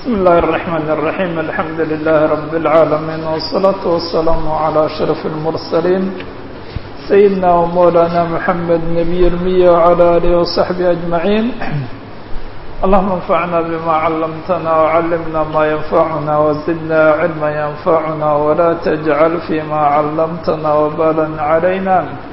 بسم الله الرحمن الرحيم الحمد لله رب العالمين والصلاة والسلام على أشرف المرسلين سيدنا ومولانا محمد نبي المية وعلى آله وصحبه أجمعين اللهم انفعنا بما علمتنا وعلمنا ما ينفعنا وزدنا علما ينفعنا ولا تجعل فيما علمتنا وبالا علينا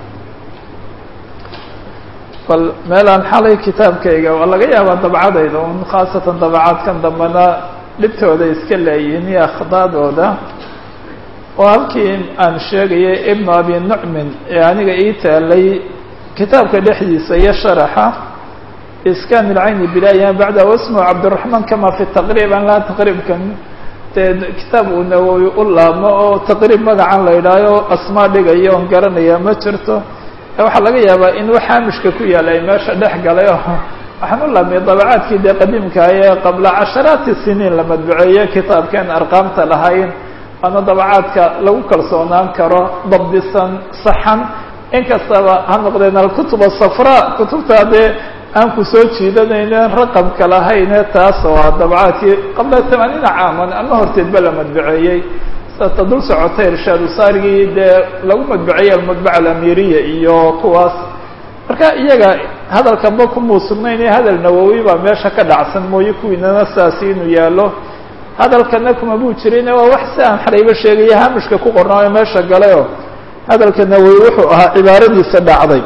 bal meelaan xalay kitaabkayga waa laga yaabaa dabcadayda un khaasatan dabacaadkan dambena dhibtooda iska leeyihiin iyo akhdaadooda oo halkii aan sheegayay ibnu abi nucmin ee aniga ii taalay kitaabka dhexdiisa iyo sharaxa iskan ilcayni bilayan bacda wasmu cabdiraxmaan kama fi taqriib an laa taqriibkan dee kitaab uu nawowi u laabmo oo taqriib magacan la idhaayo asmaa dhigaya oon garanaya ma jirto waxaa laga yaabaa in wax haamishka ku yaala ay meesha dhex galay oo waxaan u laabmiyay dabacaadkii dee qadiimka ee qabla casharaati siniin la madbuceeye kitaabkeen arqaamta lahayn waana dabacaadka lagu kalsoonaan karo dabdisan saxan inkastaba ha noqdeen alkutuba safra kutubta dee aan ku soo jiidanayne raqamka lahayne taas waa dabacaadkii qabla tamaaniina caaman ama horteedba la madbuceeyey ta dul socotay irshaad usaarigii dee lagu madbuceeyey almadbaca alamiriya iyo kuwaas marka iyaga hadalkanba kumuu sugnayne hadal nawowi baa meesha ka dhacsan mooye kuwiinana saasi inuu yaallo hadalkana kuma buu jirin waa wax si aan xarayba sheegaya haamishka ku qornaayo meesha galayo hadalka nawowi wuxuu ahaa cibaaradiisa dhacday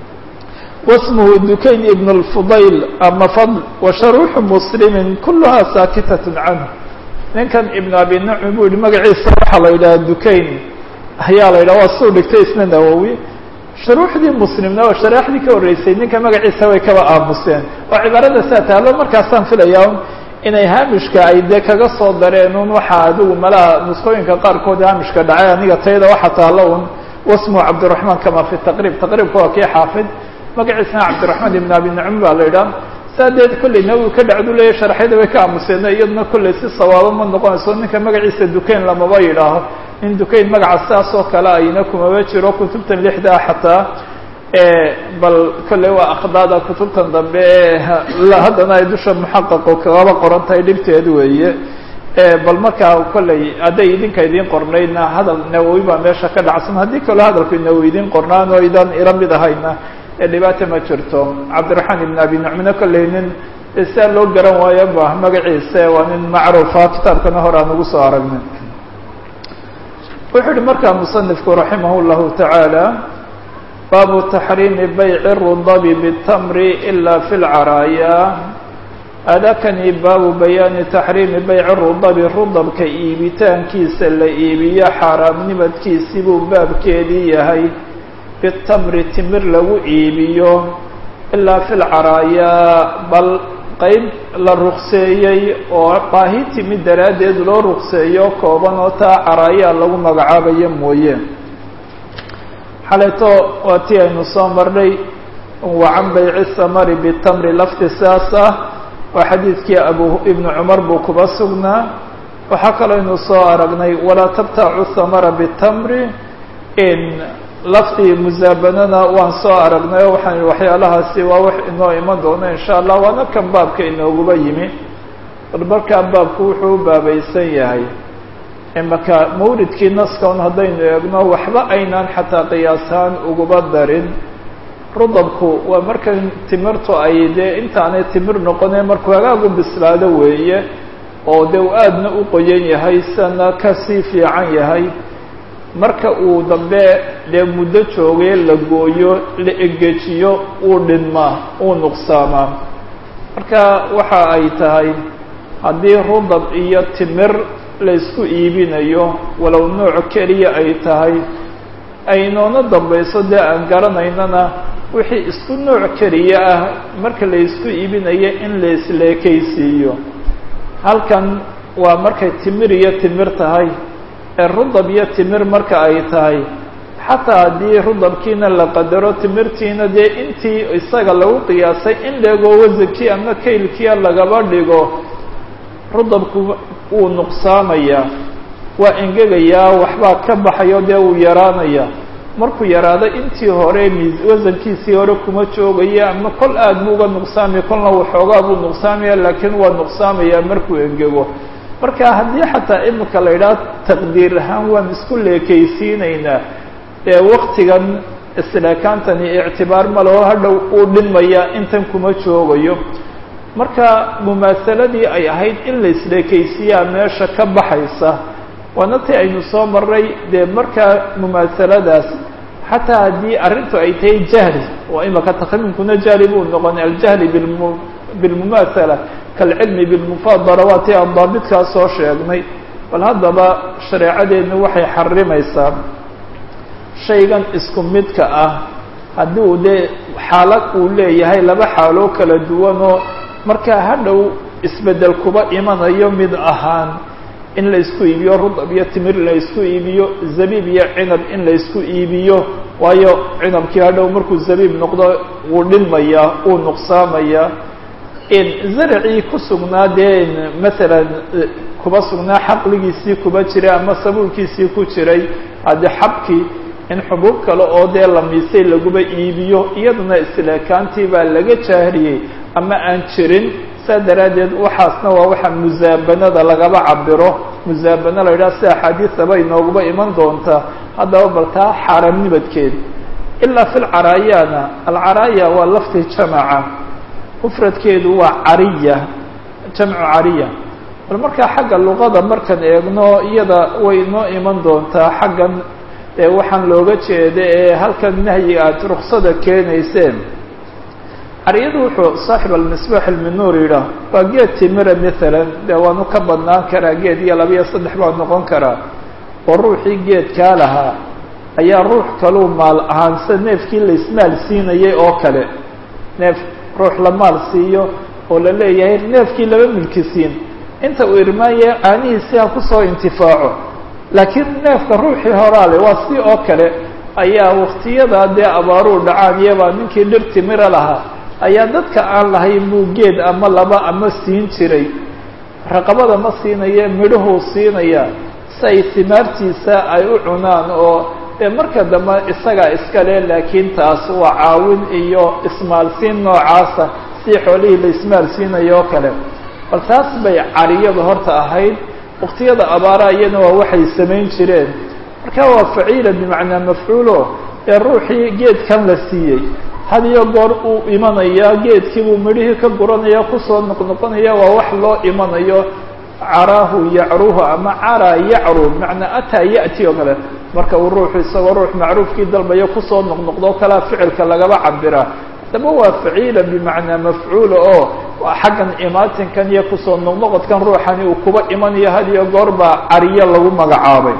wasmuhu dukayn ibn اlfudayl ama fadl wa sharuuxu muslimin kuluhaa saakitat canhu ninkan ibn abi nucmi buu yihi magaciisa waxaa la yidhaha dukayn ayaa la yidhaha waa suu dhigtay isna nawowi shuruuxdii muslimna oo sharaxdii ka horreysay ninka magaciisa way kaba aamuseen oo cibaarada saa taalo markaasaan filayaa inay haamishka ay dee kaga soo dareen un waxaa adigu malaha nusqooyinka qaarkood haamishka dhacay aniga tayada waxa taalo un wasmu cabdiraxmaan kama fi taqriib taqriibka waa kii xaafid magaciisna cabdiraxmaan ibn abi nucmi baa la yidhaha saa deed kolley nawowi ka dhacdu leeya sharxyada way ka aamuseen iyaduna kolley si sawaabo ma noqonayso ninka magaciisa dukayn lamaba yidhaaho in dukayn magaca saas oo kale ayna kumaba jiro kutubtan lixdaa xataa bal kolley waa akhdaada kutubtan dambe haddana ay dusha muxaqaqo kagaba qoran tahay dhibteed weeye bal markaa kolley hadday idinka idiin qornaydna hadal nawowi baa meesha ka dhacsan haddii kaloo hadalku nawowi idiin qornaan oo idan ila mid ahayna dhibaata ma jirto cabdiraxmaan ibn abi nucmina kolley nin saa loo garan waayo ba magaciisa waa nin macruufa kitaabkana hore aan ugu soo aragnay wuxuu yihi markaa musanifku raximah llahu tacaala baabu taxriimi bayci rudabi bitamri ila fi lcaraaya adakani baabu bayaani taxriimi bayci rudabi rudabka iibitaankiisa la iibiyo xaaraamnimadkiisi buu baabkeedii yahay bitamri timir lagu iibiyo ilaa fi lcaraayaa bal qeyb la ruqseeyey oo baahi timid daraaddeed loo ruqseeyo kooban oo taa caraayaa lagu magacaabayo mooye xaleeto waa tii aynu soo marnay wa can bayci samari bitamri lafti saas ah waa xadiidkii abu ibnu cumar buu kuba sugnaa waxaa kaloo aynu soo aragnay walaa tabtaacu samara bitamri in laftii musaabanana waan soo aragnay oo waxaan waxyaalahaasi waa wax inoo iman doono insha allah waana kan baabka inooguba yimi bal markaa baabku wuxuu u baabaysan yahay imaka mawridkii naskaun haddaynu eegno waxba aynaan xataa qiyaashaan uguba darin rudabku waa markan timirtu ay dee intaanay timir noqonee markuu hagaagu bislaado weeye oo dee uu aadna u qoyan yahay sana kasii fiican yahay marka uu dambe dee muddo joogay la gooyo la egejiyo uu dhinmaa uu nuqsaamaa marka waxa ay tahay haddii rudab iyo timir la isku iibinayo walow nooc keliya ay tahay aynoona dambayso dee aan garanaynana wixii isku nooc keliya ah marka la isku iibinayo in la isleekaysiiyo halkan waa markay timir iyo timir tahay rudab iyo timir marka ay tahay xataa haddii rudabkiina la qadaro timirtiina dee intii isaga lagu qiyaasay in leegoo wasankii ama kaylkiia lagaba dhigo rudabku wuu nuqsaamayaa waa engegayaa waxbaa ka baxayo dee wuu yaraanayaa markuu yaraado intii hore wasankiisii hore kuma joogaya ama kol aad buu uga nuqsaamaya kolna waxoogaa buu nuqsaamaya laakiin waa nuqsaamaya markuu engego marka haddii xataa imika la yidhaha taqdiir ahaan waan isku leekaysiinaynaa ee waktigan isleekaantani ictibaar maleo hadhow uu dhimaya intan kuma joogayo marka mumaasaladii ay ahayd in la isleekaysiiyaa meesha ka baxaysa waana ti aynu soo maray dee markaa mumaasaladaas xataa haddii arrintu ay tahay jahli oo imaka takmiinkuna jahli buu noqonay aljahli bilmu bilmumaasala kalcilmi bilmufaadala waa ti aan daabitkaa soo sheegnay bal haddaba shareecadeennu waxay xarimaysaa shaygan isku midka ah haddii uu dee xaalad uu leeyahay laba xaaloo kala duwanoo markaa hadhow isbeddel kuba imanayo mid ahaan in la isku iibiyo rudab iyo timir la isku iibiyo zabiib iyo cinab in la isku iibiyo waayo cinabkii hadhow markuu zabiib noqdo wuu dhinmayaa uu nuqsaamayaa zaracii ku sugnaa dee masalan kuba sugnaa xaqligiisii kuba jiray ama sabuulkiisii ku jiray haddii xabkii in xubuub kale oo dee la miisay laguba iibiyo iyaduna isleekaantii baa laga jahriyey ama aan jirin saa daraaddeed waxaasna waa waxa musaabanada lagaba cabiro musaabano la yidhaha si axaadiisaba inooguba iman doontaa haddaba bal taa xaaraamnibadkeed ilaa fi lcaraayana alcaraaya waa lafti jamaca mufradkeedu waa cariya jamcu cariya bal markaa xagga luqada markaan eegno iyada way inoo iman doontaa xaggan ee waxaan looga jeeda ee halkan nahyiga aad ruksada keenayseen cariyadu wuxuu saaxib almisbaax ilminuur yidhaah waa geed timira maalan dee waanu ka badnaan karaa geed iyo laba iyo saddex baa noqon karaa oo ruuxii geedkaa lahaa ayaa ruux kaluu maal ahaan sida neefkii la ismaal siinayay oo kale neef ruux la maal siiyo oo la leeyahay neefkii laba milki siin inta uu irmaanya caanihiisi ha kusoo intifaaco laakiin neefka ruuxii horaale waa si oo kale ayaa waktiyadaa dee abaaruu dhacaan iyabaa ninkii dhir timira lahaa ayaa dadka aan lahayn buu geed ama laba ama siin jiray raqabada ma siinaya midhuhuu siinaya si ay timaartiisa ay u cunaan oo dee marka dambe isagaa iskale laakiin taas waa caawin iyo ismaalsiin noocaasa si xoolihii la ismaalsiinayo oo kale bal taas bay cariyadu horta ahayd waktiyada abaaraha iyana waa waxay samayn jireen marka waa faciila bimacnaa mafcuulo ee ruuxii geedkan la siiyey had iyo goor uu imanaya geedkiibuu midhihii ka guranaya kusoo noqnoqonaya waa wax loo imanayo caraahu yacruhu ama caraa yacru bimacnaa ataa ya'ti oo kale marka uu ruuxu isagoo ruux macruufkii dalbayo kusoo noqnoqdo kalea ficilka lagaba cabiraa daba waa faciila bimacnaa mafcuula oo xaggan imaatinkan iyo kusoo noqnoqodkan ruuxani uu kuba imanayo had iyo goor baa cariyo lagu magacaabay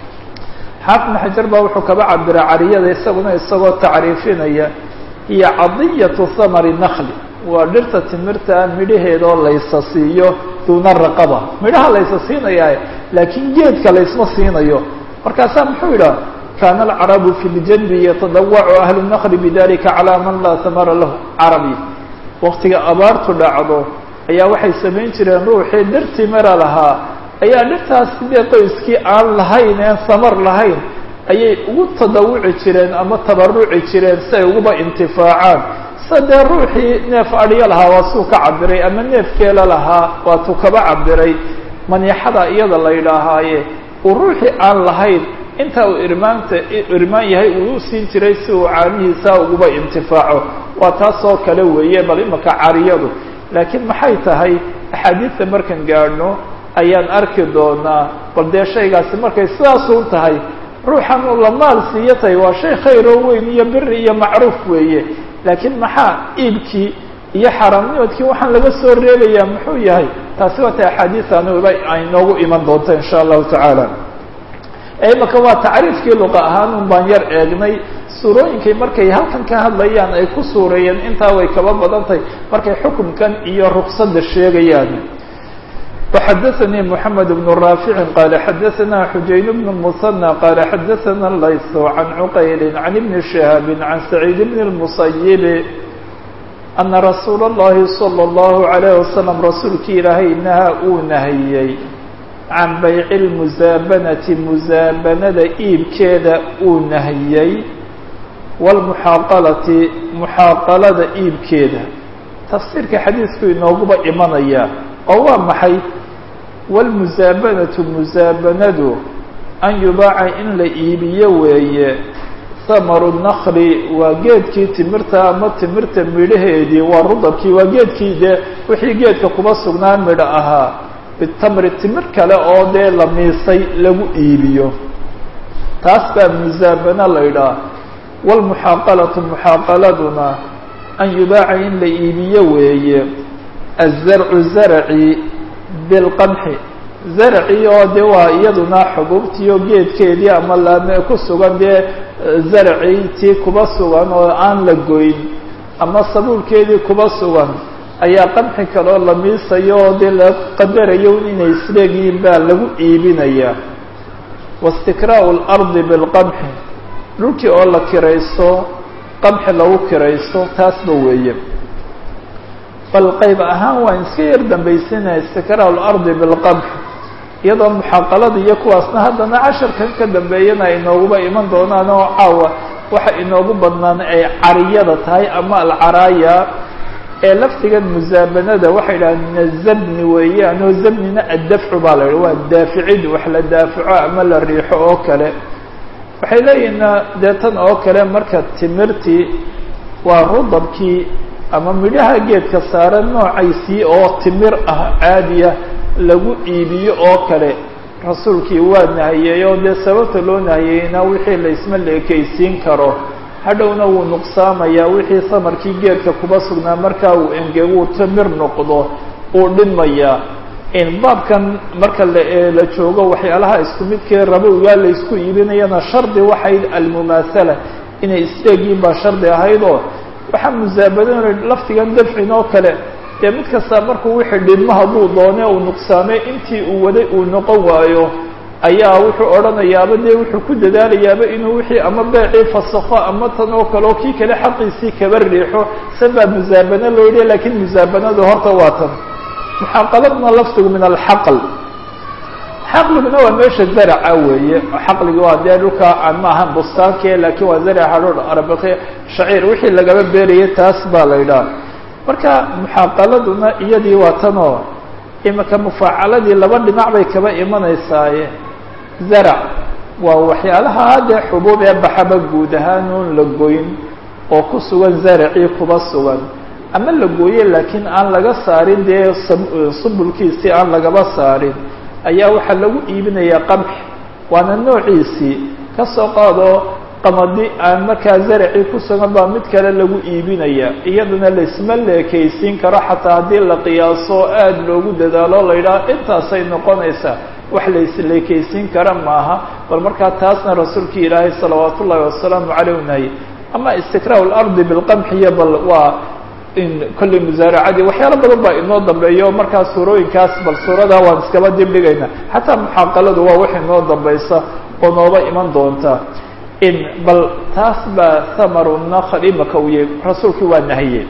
xaafid xajar baa wuxuu kaba cabiraa cariyada isaguna isagoo tacriifinaya iyo cadiyatu thamari nakli waa dhirta timirta midhaheedoo laysa siiyo duuna raqaba midhaha laysa siinayaa laakiin geedka laysma siinayo markaasaa muxuu yidhaha kaana alcarabu fi ljanbi yatadawacu ahlu nakli bidalika calaa man laa thamara lahu carabi waktiga abaartu dhacdo ayaa waxay samayn jireen ruuxii dhir timira lahaa ayaa dhirtaas sidee qoyskii aan lahayn een samar lahayn ayay ugu tadawuci jireen ama tabaruci jireen si ay uguba intifaacaan sida dee ruuxii neef adhiyo lahaa waa suu ka cabiray ama neef keela lahaa waatuu kaba cabiray maniixada iyada la yidhaahaaye uu ruuxii aan lahayn inta uu irmaanta irmaan yahay uu u siin jiray si uu caanihiisa uguba intifaaco waa taasoo kale weeye bal imaka cariyadu laakiin maxay tahay axaadiista markaan gaadhno ayaan arki doonaa bal dee shaygaasi markay sidaasun tahay ruuxan uu la maal siiyo tahay waa shay khayroo weyn iyo biri iyo macruuf weeye laakiin maxaa iibkii iyo xaaraamnimadkii waxaan laga soo reebayaa muxuu yahay taasi waa ta axaadiisanuba ay noogu iman doonto insha allahu tacaala imaka waa tacriifkii luqa ahaan un baan yar eegnay suurooyinkay markay halkan ka hadlayaan ay ku suureeyeen intaa way kaba badan tahay markay xukunkan iyo ruksada sheegayaan وxdثnي محمد بن رافع قال xdثna حuجaين بن المثنى قال xdثna الlayث عن عqyل عن بن شهاب عن سعيد بن المصيب أن رsuuل اللhi صلى الله عليه وسلم rasuulki ilaahay naha uu nahiyey can bayci lmusaabanati musaabanada iibkeeda uu nahiyey waalmuxaaqalati muxaaqalada iibkeeda tafsiirka xadiisku inooguba imanaya oo waa maxay waalmusaabanatu musaabanadu an yubaaca in la iibiyo weeye samaru nakli waa geedkii timirta ama timirta midhaheedii waa rudabkii waa geedkii dee wixii geedka kuma sugnaan midho ahaa bitamri timir kale oo dee la miisay lagu iibiyo taas baa musaabana la ydhaah waalmuxaaqalatu muxaaqaladuna an yubaaca in la iibiyo weeye azarcu zarci bilqamxi zarci oo de waa iyaduna xubuubtii oo geedkeedii ama laame ku sugan dee zarci tii kuba sugan oo aan la goyn ama sabuulkeedii kuba sugan ayaa qamxi kaloo la miisayo oo dee la qadarayo inay isleegyihiin baa lagu iibinayaa waistikraa'u اlardi bilqamxi dhulkii oo la kiraysto qamxi lagu kiraysto taasba weeye bal qayb ahaan waan iska yar dambaysinaya istikraa'u اlardi bilqamxi iyadoo muxaaqalada iyo kuwaasna haddana casharkan ka dambeeyana ay inooguba iman doonaan oo caawa waxa inoogu badnaan ay cariyada tahay ama alcaraaya ee lafdigan musaabanada waxay idhahaan min azabni weeyaan oo zabnina addafcu baa la yidhi waa daaficid wax la daafico ama la riixo oo kale waxay leeyihin dee tan oo kale marka timirtii waa rudabkii ama midhaha geedka saaran noocaysii oo timir ah caadiya lagu iibiyo oo kale rasuulkii waa nahiyey oo dee sababta loo nahiyeyna wixii la isma leekaysiin karo hadhowna wuu nuqsaamayaa wixii samarkii geedka kuba sugnaa markaa uu engeguu timir noqdo uu dhimayaa in baabkan marka la joogo waxyaalaha isku midkee rabowgaa la isku iibinayana shardi waxayd almumaasala inay isleegyiin baa shardi ahayd oo waxaa musaabadana laftigan dafcin oo kale dee mid kastaa markuu wixii dhidmo hadduu doone uu nuqsaamay intii uu waday uu noqon waayo ayaa wuxuu odhanayaaba dee wuxuu ku dadaalayaaba inuu wixii ama beecii fasakho ama tan oo kale oo kii kale xaqiisii kaba riixo san baa musaabano loo yidhi lakiin musaabanadu horta waa tan muxaaqaladna lafdigu min alxaql xaqliguna waa meesha zaraca weeye xaqligi waa dee dhulka aan ma ahan bustaanke laakiin waa zaraca arabake shaciir wixii lagaba beerayay taas baa la yidhaha marka muxaaqaladuna iyadii waa tanoo imika mufaacaladii laba dhinac bay kaba imanaysaaye zarac waa waxyaalaha dee xubuub ee baxaba guud ahaan oon la goyn oo ku sugan zaracii kuba sugan ama la gooye laakiin aan laga saarin dee subulkiisii aan lagaba saarin ayaa waxaa lagu iibinayaa qamx waana noociisii kasoo qaado qamadi aan markaa zaracii ku sugan baa mid kale lagu iibinaya iyadana laisma leekaysiin karo xataa haddii la qiyaaso aada loogu dadaalo la yidhaha intaasay noqonaysaa wax laisleekaysiin kara maaha bal markaa taasna rasuulkii ilaahay salawaat ullaahi wasalaamu caleyh nahy ama istikraau lardi bilqamxiya bal waa in kolley musaaracadii waxyaalo badan baa inoo dambeeyo markaa suurooyinkaas bal suuradaa waan iskaba dib dhigayna xataa muxaaqaladu waa wax inoo dambaysa oo nooba iman doonta in bal taas baa hamaru nakhl imaka u yahy rasuulkii waa nahiyey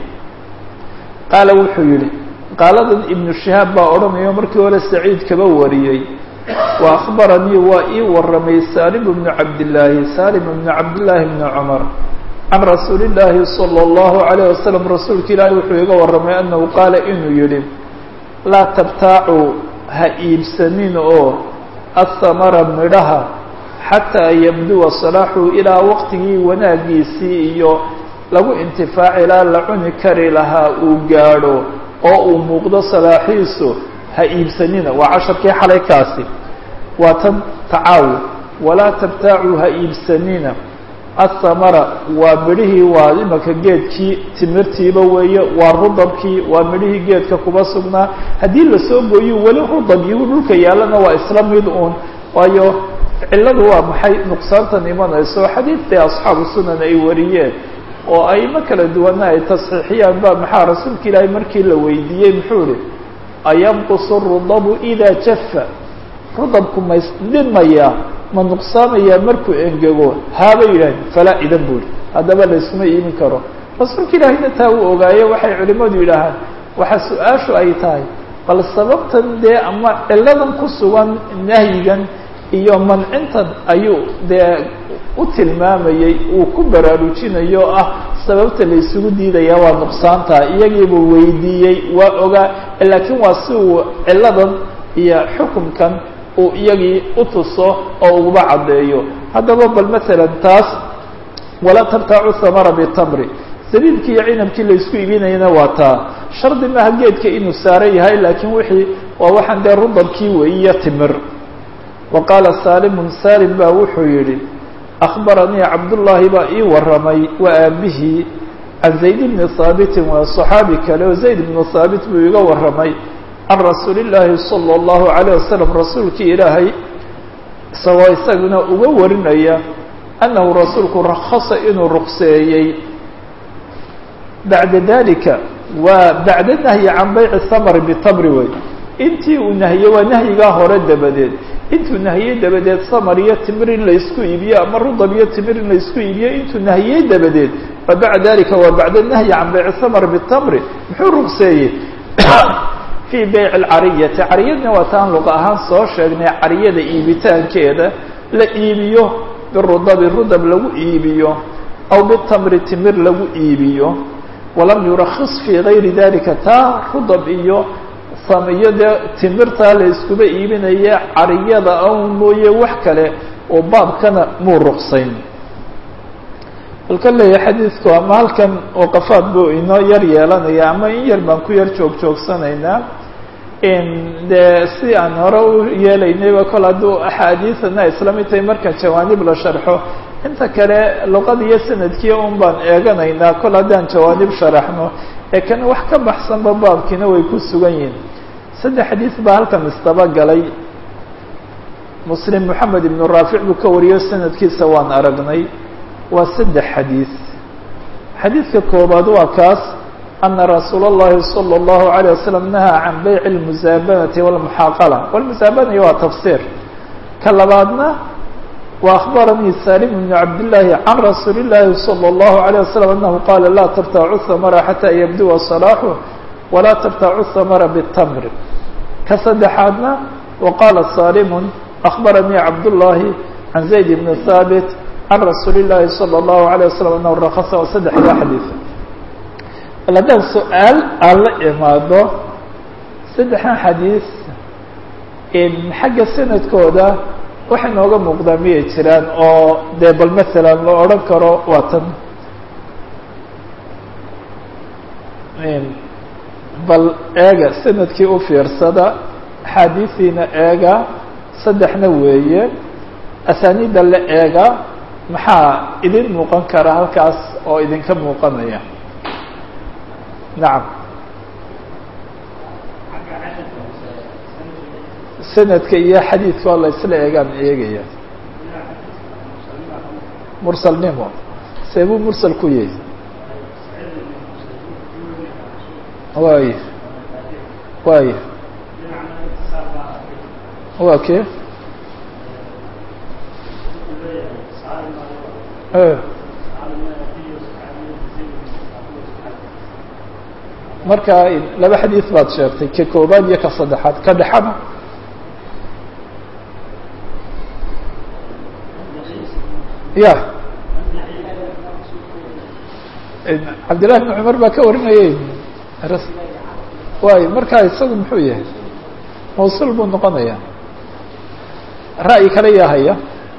qaala wuxuu yihi qaaladan ibnu shihaab baa odhanayo markii hore saciid kaba wariyey wa akhbaranii waa ii waramay salim bnu cabdillaahi salim bnu cabdillaahi bni cumar can rasuuli illaahi salى اllahu alayh wasalam rasuulka ilaahi wuxuu iga warramay anahu qaala inuu yihi laa tabtaacu ha iibsanin oo athamara midhaha xataa yabduwa salaaxu ilaa waqtigii wanaagiisii iyo lagu intifaaci ilaa la cuni kari lahaa uu gaadho oo uu muuqdo salaaxiisu ha iibsanina waa casharkii xalay kaasi waa tan tacaawu walaa tabtaacu ha iibsanina athamara waa midhihii waa imaka geedkii timirtiiba weeye waa rudabkii waa midhihii geedka kuba sugnaa haddii lasoo gooyo weli rudab iyo dhulka yaallana waa isla mid uun waayo cilladu waa maxay nuqsaantan imanayso xadiidtii asxaabu sunan ay wariyeen oo aimo kala duwana ay tasxiixiyaan ba maxaa rasuulka ilaahay markii la weydiiyey muxuu ihi ayanqusu rudabu idaa jafa rudabku ma isdhimayaa ma nuqsaamayaa markuu engego haaba yidhaaheen falaa idan buu ihi haddaba layskuma iimin karo rasuulka ilaahayna taa uu ogaaye waxay culimmadu yidhaahaan waxa su-aashu ay tahay bal sababtan dee ama ciladan ku sugan nahyigan iyo mancintan ayuu dee u tilmaamayey uu ku baraarujinayo ah sababta la isugu diidaya waa nuqsaanta iyagiibuu weydiiyey waa ogaa laakiin waa si uu ciladan iyo xukumkan uu iyagii u tuso oo uguba caddeeyo haddaba bal masalan taas walaa tabtaacu thamara bitamri sabiibkii iyo cinabkii la isku iibinayana waa taa shardi maaha geedka inuu saaran yahay laakiin wixii waa waxaan dee rudabkii weyiyo timir wa qaala saalimun saalim baa wuxuu yidhi akhbaranii cabdullaahi baa ii warramay waa aabihii can zayd bni haabitin waa saxaabi kale oo zayd bnu haabit buu iga warramay can rasuuli llaahi sala allahu calayh wasalam rasuulkii ilaahay isagoo isaguna uga warinaya annahu rasuulku rakhasa inuu ruqseeyey bacda dalika waa bacda nahyi can bayci thamari bitamri wey intii uu nahiyey waa nahyigaa hore dabadeed intuu nahiyey dabadeed samar iyo timir in la isku iibiyo ama rudab iyo timir in la isku iibiyo intuu nahiyey dabadeed wa bacda dalika waa bacda nahyi can bayci thamar bitamri muxuu ruqseeyey fii bayci alcariyati cariyadna waa taan luqa ahaan soo sheegnay cariyada iibitaankeeda la iibiyo birudabi rudab lagu iibiyo aw bitamri timir lagu iibiyo walam yurakis fii gayri dalika taa rudab iyo samiyo dee timirtaa la iskuba iibinaya cariyada awn mooye wax kale oo baabkana muu ruqsayn halka leeyahay xadiidku ama halkan waqafaad buu inoo yar yeelanaya ama in yar baan ku yar joog joogsanaynaa dee si aan hore u yeelaynayba kol hadduu axaadiidana isla mid tahay marka jawaanib la sharxo inta kale luqada iyo sanadkiia un baan eeganaynaa kol haddaan jawaanib sharaxno ee kan wax ka baxsanba baabkiina way ku sugan yihiin saddex xadiis baa halkan isdaba galay muslim moxamed ibnu raafic buu ka wariyo sanadkiisa waan aragnay waa saddex xadiis xadiidka koobaad waa kaas ana rasuula اllahi salى اllahu عalيه wasalam nahaa can bayci اlmusaabanati wاlmuxaaqala wاlmusaabanaya waa tafsiir ka labaadna wa akhbaranii salim bnu cabdillaahi can rasuuli اllahi salى اllahu عalيه wasalam anahu qaala laa tabtacu hamara xataa yabduwa salaaxu walaa tabtacu hamara bاtamr ka saddexaadna wa qaala salimun akhbaranii cabdullaahi can zayd bni haabit can rasuuli llaahi salى اllahu عalيه wasalam anahu rakasa waa saddexda xadiid bal haddaan su-aal aan la imaado saddexdan xadiis xagga sanadkooda waxa inooga muuqdaa miyay jiraan oo dee bal masalan la odhan karo waa tan bal eega sanadkii u fiirsada axaadiisiina eega saddexna weeye asaaniidda la eega maxaa idin muuqan kara halkaas oo idinka muuqanaya nacam sanadka iyo xadiidka oo la isla eegaan eegaya mursalnimo see buu mursal ku yahay waay waay wa ke marka laba xadiis baad sheegtay ka koobaad iyo ka saddexaad ka dhexana ya cabdillahi bn cumar baa ka warinayay waay markaa isagu muxuu yahay mawsuul buu noqonaya ra'yi kale yaa haya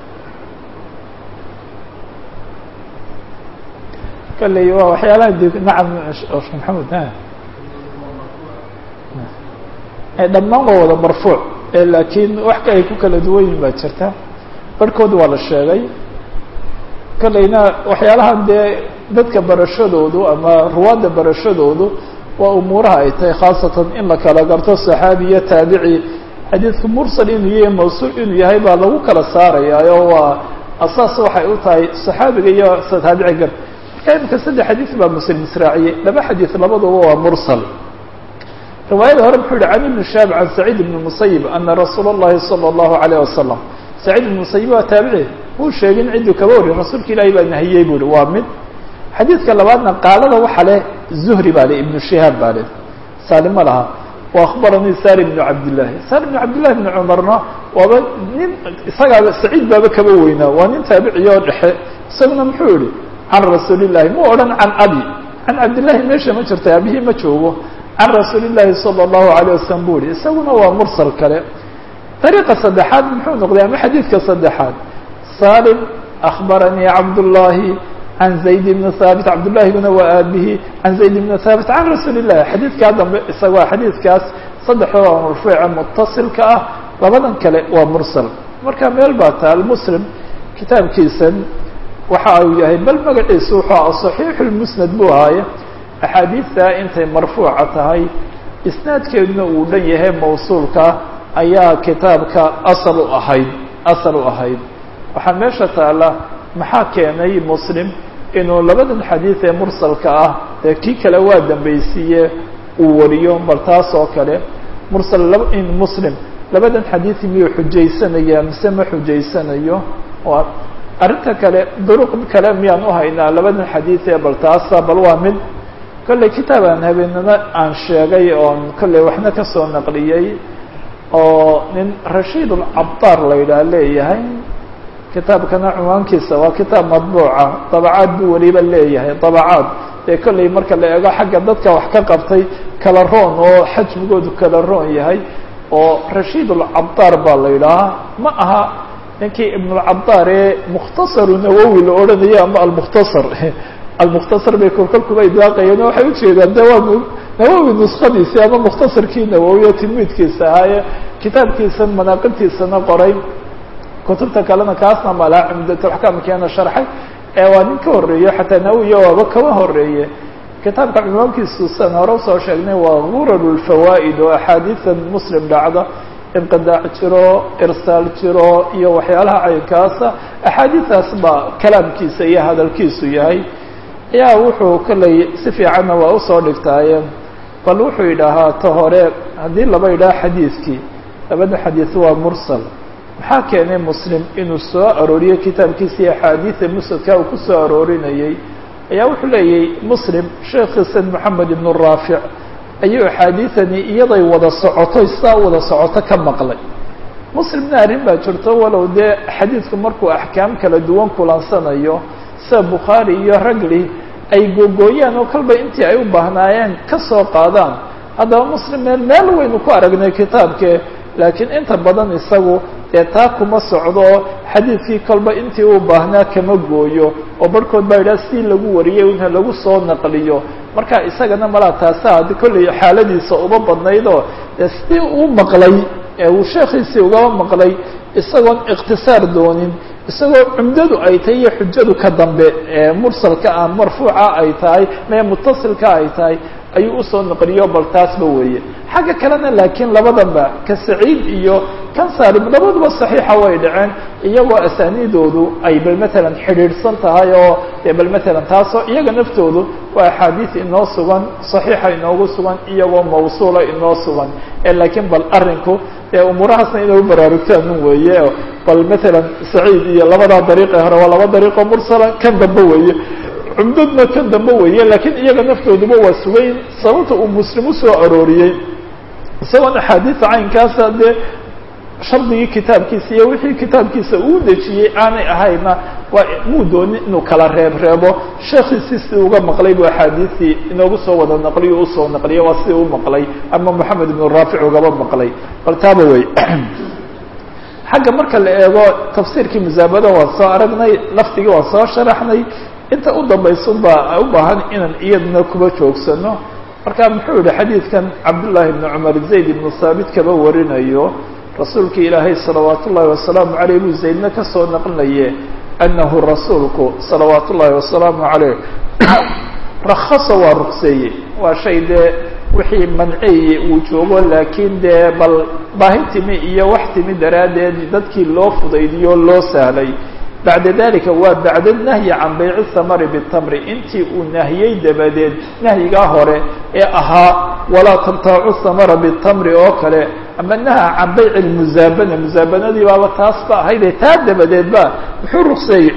kalley waa waxyaalaha d nacam shek maxamed dhammaan waa wada marfuuc laakiin wax ka ay ku kala duwan yihin baa jirta barhkood waa la sheegay kaleyna waxyaalahan dee dadka barashadoodu ama ruwaadda barashadoodu waa umuuraha ay tahay khaasatan in la kala garto saxaabi iyo taabici xadiidku mursal inuu yahay mawsuul inuu yahay baa lagu kala saarayaa oo waa asaas waxay u tahay saxaabiga iyo taabici gar marka imika saddex xadiis baa muslim israaciyey laba xadiis labaduba waa mursal riwaayada hore muxuu yihi can ibni shaab can saciid ibni musayib ana rasuula اllahi salى اllahu alayh wasalam saciid ibn musayib waa taabici muu sheegin cidduu kaba wariy rasuulka ilaahi baa nahiyey bu uhi waa mid xadiidka labaadna qaalada waxa leh zuhri baa le ibnu shihaab baa le saalimo lahaa وأخbaranii sar بن cabdالlahi sar بن cabdالlahi بن cmarna waaba nin isagaaba saciid baaba kaba weynaa waa nin taabiciya oo dhexe isaguna muxuu yihi can rasuuli الlahi mu odhan can abi can cabdillahi meesha ma jirta abihii ma joogo can rasuuli الlahi salى الlahu عalيه wasalam bu yihi isaguna waa mursal kale dariiqa saddexaad muxuu noqday ama xadiidka saddexaad salim أخbaranii cabdالlahi can zayd bn haabit cabdullahiguna waa aabihi can zayd bn haabit can rasuuli الlahi xadiidkaa dambe isagoo xadiidkaas saddexdooda marfuuca mutasilka ah labadan kale waa mursal marka meel baa taal muslim kitaabkiisan waxa uu yahay bal magaciisu wuxuu صaxiixu lmusnad buu ahaaye axaadiidta intay marfuuca tahay isnaadkeeduna uu dhan yahay mawsuulka ayaa kitaabka asal u ahayd asal u ahayd waxaa meesha taala maxaa keenay muslim inuu labadan xadiid ee mursalka ah dee kii kale waa dambaysiiye uu wariyo bal taas oo kale mursal in muslim labadan xadiid miyuu xujaysanaya mise ma xujaysanayo waa arrinta kale duruq kale miyaan uhaynaa labadan xadiid ee bal taasa bal waa mid kolley kitaab aan habeenana aan sheegay oon kolley waxna kasoo naqliyey oo nin rashiid ulcabdaar la yidhaah leeyahay kitaabkana cunwaankiisa waa kitaab madbuuca dabacaad buu weliba leeyahay dabacaad dee kolley marka la eego xagga dadka wax ka qabtay kala roon oo xajmigoodu kala roon yahay oo rashiid ulcabdaar baa la yidhaahaa ma aha ninkii ibnulcabdaar ee mukhtasaru nawowi la odhanayo ama almukhtasar almukhtasar bay kolkolkuba idlaaqayeen oo waxay ujeedaan de waa nawowi nuskadiisii ama mukhtasarkii nawowi oo tilmiidkiisa ahaaye kitaabkiisan manaaqibtiisana qoray kutubta kalena kaasna malaa cumdatulaxkaamkeena sharxay ee waa nin ka horeeyo xataa nawiya waaba kaba horeeye kitaabka cunwaankiisu san hore usoo sheegnay waa gurar lfawaa'id oo axaadiisan muslim dhacda inqidaac jiro irsaal jiro iyo waxyaalaha caynkaasa axaadiistaas baa kalaamkiisa iyo hadalkiisu yahay ayaa wuxuu kolley si fiicanna waa usoo dhigtaaye bal wuxuu yidhaahaa ta hore haddii laba yidhaha xadiidkii labada xadiid waa mursal maxaa keenay muslim inuu soo arooriyo kitaabkiisii axaadiida musnadka uu ku soo aroorinayey ayaa wuxuu leeyahy muslim sheekhiisan moxamed ibnu raafic ayuu axaadiidani iyaday wada socoto saa wada socoto ka maqlay muslimna arrin baa jirto walow dee xadiidku markuu axkaam kala duwan kulansanayo sida bukhaari iyo ragli ay googooyaan oo kalba intii ay u baahnaayeen ka soo qaadaan haddaba muslim meel meel waynu ku aragnay kitaabke laakiin inta badan isagu dee taa kuma socdo xadiidkii kolba intii uu baahnaa kama gooyo oo barhkood baa yidhaha si lagu wariyey inha lagu soo naqliyo marka isagana malaa taasa kolley xaaladiisa uba badnaydoo dee sidii uu maqlay ee uu sheekhiisii ugaba maqlay isagoon ikhtisaar doonin isagoo cumdadu ay tahay iyo xujadu ka dambe ee mursalka ah marfuuca ay tahay mee mutasilka ay tahay ayuu usoo naqliyo bal taasba weeye xagga kalena laakiin labadanba ka saciid iyo kan saalim labaduba saxiixa way dhaceen iyagoo asaaniidoodu ay bal matalan xidhiidhsan tahay oo dee bal matalan taasoo iyaga naftoodu waa axaadiis inoo sugan saxiixa inoogu sugan iyagoo mawsuula inoo sugan ee laakiin bal arrinku dee umuurahaasna inay u baraarugtaan un weeye bal matalan saciid iyo labadaa dariiqe hore waa laba dariiqoo mursala kan dambe weeye cumdadna kan dambe weeye laakiin iyaga naftooduba waa sugayn sababta uu muslim usoo arooriyey isagoon axaadiisa caynkaasa dee shardigii kitaabkiisa iyo wixii kitaabkiisa uu dejiyey aanay ahayna waa muu doonin inuu kala reeb reebo sheekhiisii si uga maqlay buu axaadiisii inoogu soo wada naqliyo usoo naqliyo waa sidii u maqlay ama moxamed ibnu raafic ugaba maqlay bal taaba wey xagga marka la eego tafsiirkii musaabada waan soo aragnay lafdigii waan soo sharaxnay inta u dambaysa ubaa u baahan inaan iyadna kuba joogsano marka muxuu yihi xadiidkan cabdullaahi ibnu cumar zayd ibnu saabit kaba warinayo rasuulka ilaahay salawaat ullaahi wasalaamu caleyh buu zaydna kasoo naqlinaye anahu rasuulku salawaat ullaahi wasalaamu caleyh rakhasa waa rukseeye waa shay dee wixii manceeye uu joogo laakiin dee bal baahi timi iyo wax timi daraaddeed dadkii loo fudaydiyo loo sahlay bacda dalika waa bacda nahyi can bayci thamari bitamri intii uu nahiyey dabadeed nahyigaa hore ee ahaa walaa tabtaacu thamara bitamri oo kale ama naha can bayci lmusaabana musaabanadii baaba taas ba ahaydee taa dabadeed ba muxuu rukseeyey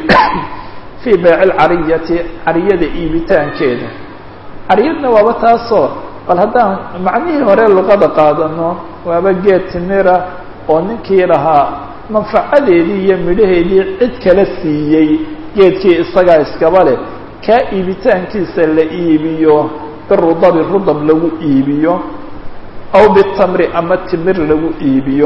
fii bayci lcariyati cariyada iibitaankeeda cariyadna waaba taasoo bal haddaan macnihii hore luqada qaadano waaba geed timira oo ninkii lahaa manfacadeedii iyo midhaheedii cid kala siiyey geedkii isagaa iskaba leh kaa iibitaankiisa la iibiyo birudabi rudab lagu iibiyo aw bitamri ama timir lagu iibiyo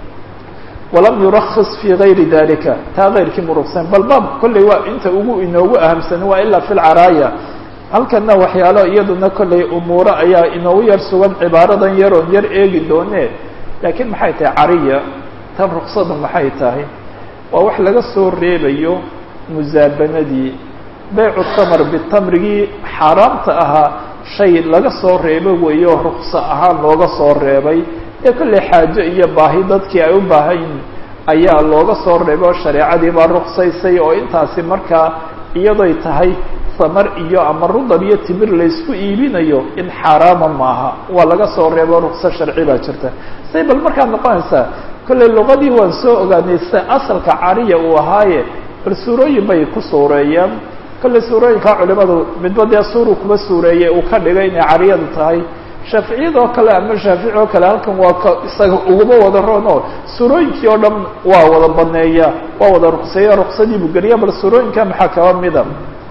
walam yurakis fii gayri dalika taa kayrkii murugsan bal baab kolley waa inta ugu inoogu ahamsan waa ilaa fi lcaraaya halkana waxyaalo iyaduna kolley umuuro ayaa inoogu yar sugan cibaaradan yaroon yar eegi doone laakiin maxay tahay cariya tan ruksadu maxay tahay waa wax laga soo reebayo musaabanadii baycu tamr bitamrigii xaaraamta ahaa shay laga soo reebo weeyo rukso ahaan looga soo reebay ee kolley xaajo iyo baahi dadkii ay u baahayn ayaa looga soo reebay oo shareecadii baa ruksaysay oo intaasi markaa iyadoy tahay samar iyo ama rudab iyo timir laysku iibinayo in xaaraama maaha waa laga soo reebo rukso sharci baa jirta say bal markaad noqonaysaa kolley luqadii waan soo ogaanay sida asalka cariya uu ahaaye bal suurooyin bay ku suureeyeen kolley suurooyinkaa culimadu midba dee suuru kuba suureeyey uu ka dhigay inay cariyadu tahay shaaficiyada oo kale ama shaafici oo kale halkan waa ka isaga uguma wada rono suurooyinkii oo dhan waa wada baneeya waa wada rukseeya ruksadii buu geliya bal suurooyinka maxaa kaba mida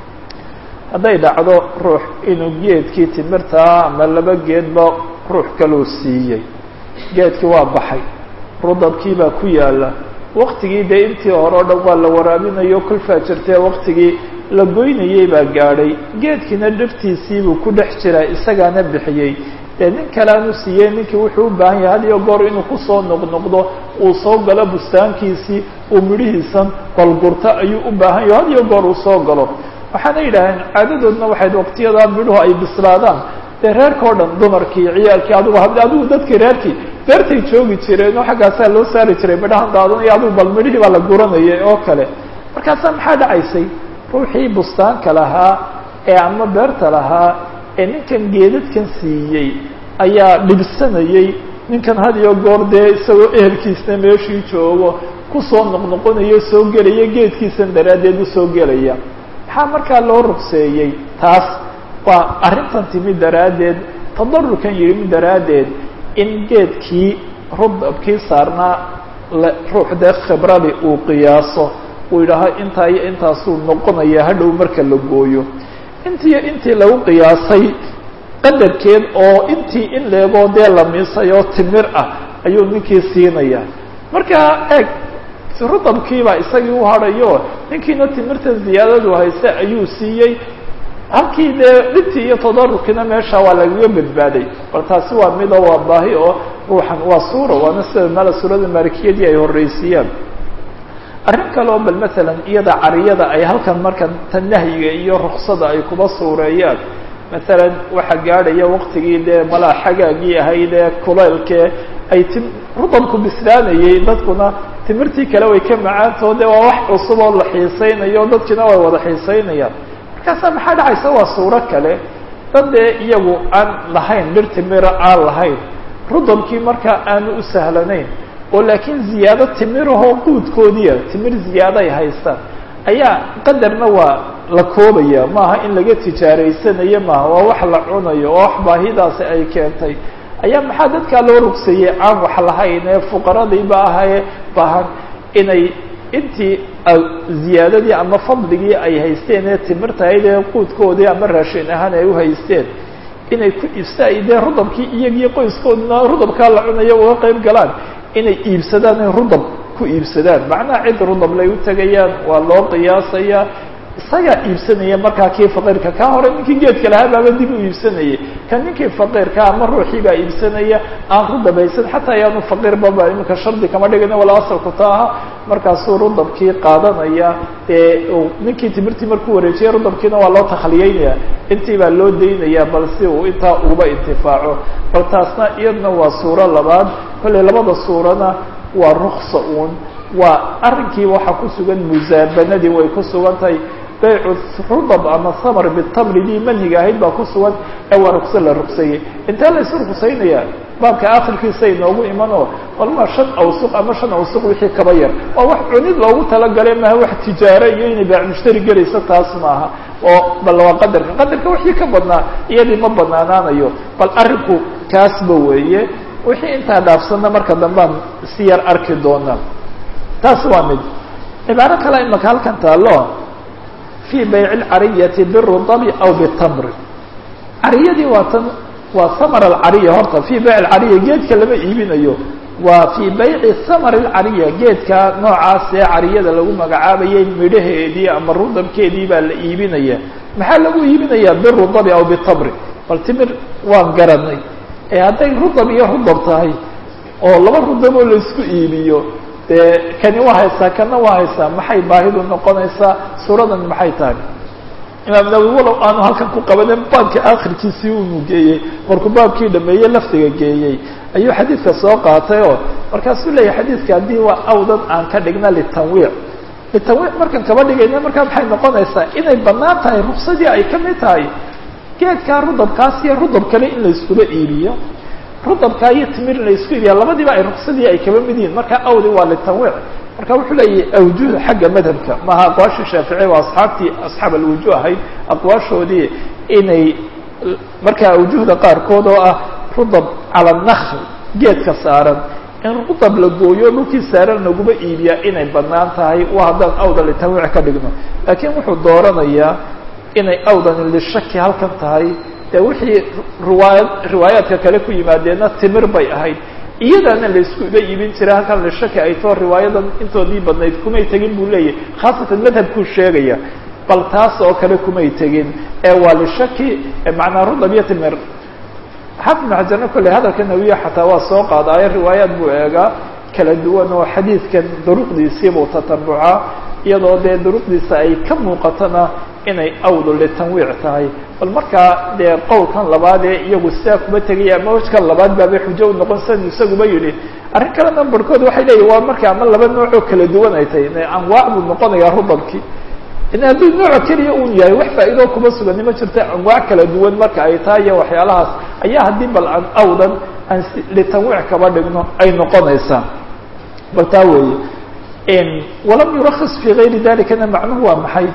hadday dhacdo ruux inuu geedkii timirtaa ama laba geedba ruux kaluu siiyey geedkii waa baxay rudabkii baa ku yaala waktigii dee intii hore o dhan waa la waraabinayo kulfaa jirtee waktigii la goynayey baa gaadhay geedkiina dhirtiisiibuu ku dhex jiraa isagaana bixiyey dee nin kaleanu siiyey ninkii wuxuu u baahan yahay had iyo goor inuu kusoo noqnoqdo uu soo galo bustaankiisii uu midhihiisan balgurto ayuu u baahan yahay had iyo goor uu soo galo waxaana yidhaaheen caadadoodna waxayd waqtiyadaa midhuhu ay bislaadaan dee reerka o dhan dumarkii ciyaalkii adigu had adigu dadkii reerkii beertay joogi jireen oo xaggaasaa loo saari jiray midhahan daadanaya adigu bal midhihii baa la guranayay oo kale markaasaa maxaa dhacaysay ruuxii bustaanka lahaa ee ama beerta lahaa ee ninkan geedadkan siiyey ayaa dhibsanayey ninkan had iyo goor dee isagoo ehelkiisna meeshii joogo kusoo noqnoqonayo soo gelaya geedkiisan daraaddeed usoo gelaya maxaa markaa loo rugseeyey taas waa arrintan timi daraaddeed tadarurkan yimi daraaddeed in geedkii rudabkii saarnaa ruux dee khibradi uu qiyaaso uu yidhaaho intaa iyo intaasuu noqonaya hadhow marka la gooyo intiiyo intii lagu qiyaasay qadarkeed oo intii in leegoo dee la miisay oo timir ah ayuu ninkii siinaya marka eeg rudabkiibaa isagii u hadhayo ninkiina timirta ziyaadadu hayse ayuu siiyey halkii dee dhibtii iyo tadarurkiina meesha waa lagaga badbaaday bal taasi waa mido waa baahi oo ruuxan waa suura waana sida mala suurada maalikiyadii ay horreysiiyaan arrin kale oo bal masalan iyada cariyada ay halkan markan tan nahyiga iyo ruksada ay kuba suureeyaan masalan waxaa gaadhaya waktigii dee malaa xagaagii ahayd ee kulaylkee ay ti rudabku bislaanayey dadkuna timirtii kale way ka macaantao de waa wax cusub oo la xiisaynayo dadkiina way wada xiisaynayaan markaasaa maxaa dhacaysa waa suuro kale dad dee iyagu aan lahayn dhir timira aan lahayn rudabkii markaa aanu u sahlanayn oo laakiin ziyaado timirahoo quudkoodiia timir ziyaaday haystaan ayaa qadarna waa la koobaya maaha in laga tijaaraysanayo maaha waa wax la cunayo oo wax baahidaasi ay keentay ayaa maxaa dadkaa loo rugseeyey aan wax lahayn ee fuqaradiiba ahaye baahan inay intii ziyaadadii ama fadligii ay haysteen ee timirtahayd ee quudkoodii ama raashin ahaan ay uhaysteen inay ku iibsa dee rudabkii iyagii qoyskooduna rudabkaa la cunayo uga qayb galaan inay iibsadaan in rudab ku iibsadaan macnaha cid rudab lay u tegayaan waa loo qiyaasayaa isagaa iibsanaya markaa kii faqiirka kaa hore ninkii geedka lahaa baaba dib u iibsanayay kan ninkii faqiirka ama ruuxii baa iibsanaya aan rudab haysan xataa ayaanu faqiirbaba iminka shardi kama dhigana wala asalku ta aha markaasuu rudabkii qaadanaya ee ninkii timirtii markuu wareejiyay rudabkiina waa loo takhliyeynaya intii baa loo daynaya bal si uu intaa uba intifaaco bal taasna iyadna waa suuro labaad kolley labada suurana waa ruksa uun waa arrinkii waxaa ku sugan musaabanadii way ku sugan tahay baycu rudab ama samar bitamri dii manhiga ahayd baa ku sugan ee waa rukso la rugseeyey intee la isu rugsaynayaa baabka akhirkiisa inoogu imanoo walma shan awsuq ama shan awsuq wixii kaba yar waa wax cunid loogu talagale maaha wax tijaaro iyo inay baac mushtari gelayso taas maaha oo bal waa qadarka qadarka wixii ka badnaa iyadii ma banaanaanayo bal arrinku kaasba weeye wixii intaa dhaafsanna marka dambaan si yar arki doonaa taas waa mid cibaaro kale imaka halkan taalo fii bayci lcariyati birudabi aw bitamri cariyadii waa tan waa samar alcariya horta fii bayc alcariya geedka lama iibinayo waa fii bayci samar alcariya geedka noocaas ee cariyada lagu magacaabayay midhaheedii ama rudabkeedii baa la iibinaya maxaa lagu iibinayaa birudabi aw bitamri bal timir waan garanay ee hadday rudab iyo rudab tahay oo laba rudaboo laisku iibiyo dee kani waa haysaa kana waa haysaa maxay baahidu noqonaysaa suuradan maxay tahay imaam nawowi walow aanu halkan ku qabanin baabkii akhirkiisii unu geeyey markuu baabkii dhameeyey lafdiga geeyey ayuu xadiidka soo qaatay oo markaasuu leeyahay xadiidka haddii waa awdan aan ka dhigna litanwiic litanwiic markaan kaba dhigayna markaa maxay noqonaysaa inay bannaan tahay ruksadii ay ka mid tahay geedkaa rudabkaas iyo rudab kale in la iskula iibiyo rudabkaa iyo timir in la isku iibiya labadiiba ay ruksadii ay kaba mid yihiin marka awdi waa litanwiic marka wuxuu leeyahay awjuh xagga madhabka maaha aqwaashii shaaficiya waa asxaabtii asxaab alwujuh ahayd aqwaashoodii inay markaa awjuhda qaarkood oo ah rudab cala nakhl geedka saaran in rudab la gooyo dhulkii saaran laguma iibiyaa inay bannaan tahay waa haddaan awdan litanwiic ka dhigno laakiin wuxuu dooranayaa inay awdan lishaki halkan tahay dee wixii riwaayad riwaayaadka kale ku yimaadeenna timir bay ahayd iyadaana la isku iba iibin jiray halkan lishaki ay too riwaayadan intoodii badnayd kumay tegin buu leeyahay khaasatan madhabkuu sheegaya bal taas oo kale kumay tegin ee waa lishaki macnaa rudab iyo timir xafid ibnu xajarna kolley hadalka nawiya xataa waa soo qaadaayo riwaayaad buu eegaa kala duwan oo xadiidkan duruqdiisiibuu tatabucaa iyadoo dee duruqdiisa ay ka muuqatona inay awdu litanwiic tahay bal markaa dee qowlkan labaad ee iyagu sidaa kuma tegaya ama wajkan labaad baabay xujo u noqon san isaguba yidhi arrin kalena barhkood waxay leeyihin waa marka ama laba noocoo kala duwan ay tahay anwaac buu noqonayaa rudabkii in hadduu nooc keliya un yahay wax faa'iidoo kuma sugani ma jirto anwaac kala duwan marka ay tahay iyo waxyaalahaas ayaa haddii bal aan awdan aan litanwiic kaba dhigno ay noqonaysaa bal taa weeye walam yurakis fii gayri dalikana macnuhu waa maxay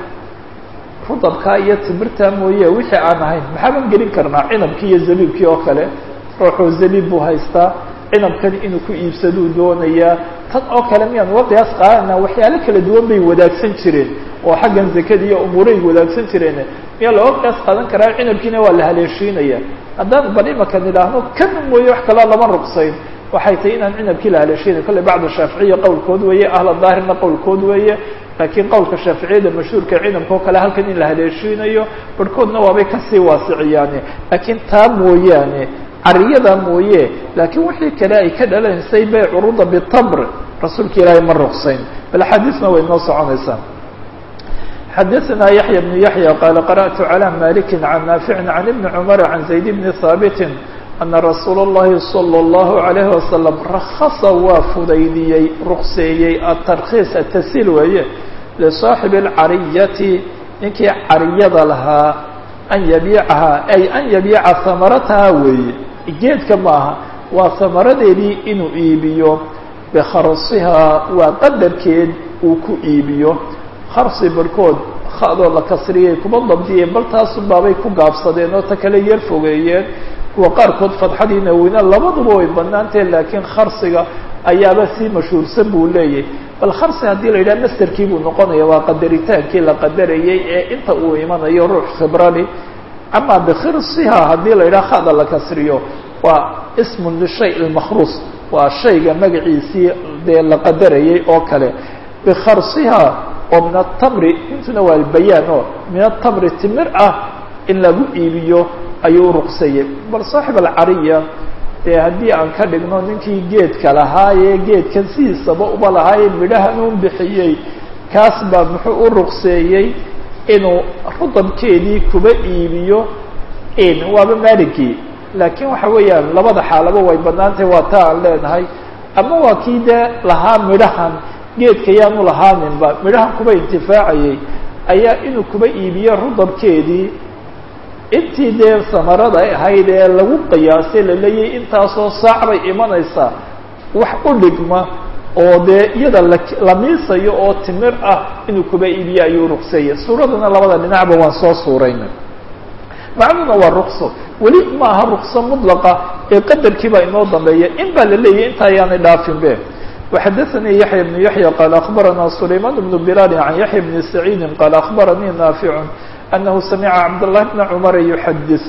rudabkaa iyo timirtaa mooye wixii aan ahayn maxaaban gelin karnaa cinabkii iyo zabiibkii oo kale ruuxuu zabiib buu haystaa cinabkan inuu ku iibsaduu doonayaa tan oo kale miyaan uga qiyaas qaadana waxyaalo kala duwan bay wadaagsan jireen oo xaggan zakada iyo umuuray wadaagsan jireen miyaa looga qiyaas qaadan karaa cinabkiina waa la haleeshiinaya haddaan bal imaka nidhaahno kan mooye wax kaloo lama ruqsayn waxay tahay inaan cinabkii la haleeshiinay kolley bacdu shaaficiya qowlkood weeye ahla daahirna qowlkood weeye laakiin qowlka shaaficiyada mashhuurka cinabka oo kale halkan in la haleeshiinayo barhkoodna waabay kasii waasiciyaane laakiin taa mooyaane cariyada mooye laakiin wixii kale ay ka dhalanaysay baycu ruda bitamr rasuulka ilaahay ma ruqsayn bal axaadiisna way noo soconaysaa xadaثna yaحya بن yaحyى qala qarأtu عlى maliki can naafici can ibni cmr can zayd bni haabiti ana rasuul الlahi slى الlahu عalayه wasalam rakasa waa fudaydiyey ruqseeyey atarkiis atasiil weeye lisaaxibi اlcariyati ninkii cariyada lahaa an yabiicahaa ay an yabiica hamarataha weeye geedka maaha waa hamaradeedii inuu iibiyo bikharsihaa waa qadarkeed uu ku iibiyo kharsi barhkood khadoo la kasriyay kuma dabdiyeen bal taasun baabay ku gaabsadeen oo ta kale yar fogeeyeen kuwa qaarkood fadxadii nawina labaduba way banaantahe laakiin kharsiga ayaaba sii mashhuursan buu leeyahay bal kharsi haddii la yidhaha masterkii buu noqonaya waa qadaritaankii la qadarayay ee inta uu imanayo ruux khibrani ama bikhirsiha haddii la yidhaha khada la kasriyo waa ismun lishay lmakhruus waa shayga magaciisii dee la qadarayay oo kale bikharsiha oo min atamri intuna waa albayaan oo min atamri timir ah in lagu iibiyo ayuu ruqsayay bal saaxib alcariya dee haddii aan ka dhigno ninkii geedka lahaayee geedkan sidiisaba uba lahaayee midhahan un bixiyey kaas baa muxuu u ruqseeyey inuu rudabkeedii kuba iibiyo waaba maaligii laakiin waxa weeyaan labada xaalaba way banaantahay waa taa aan leenahay ama waa kii dee lahaa midhahan geedka yaanu lahaaninba midhahan kuba intifaacayay ayaa inuu kuba iibiyo rudabkeedii intii dee samarada ay ahayd ee lagu qiyaasay laleeyahay intaasoo saac bay imanaysaa wax u dhigma oo dee iyada la miisayo oo timir ah inuu kuba iibiyo ayuu ruqseeyey suuraduna labada dhinacba waan soo suuraynay macnuna waa rukso weli ma aha rukso mudlaqa ee qadarkii baa inoo dambeeya in baa la leeyahy inta ayaanay dhaafin be وxdثnي يحyى بن يحyى qال أخبرnا سليمان بن بلال عن يحyى بن سعيد qال أخبرني نافع أنه سمع عبدالله بن عمر يحdث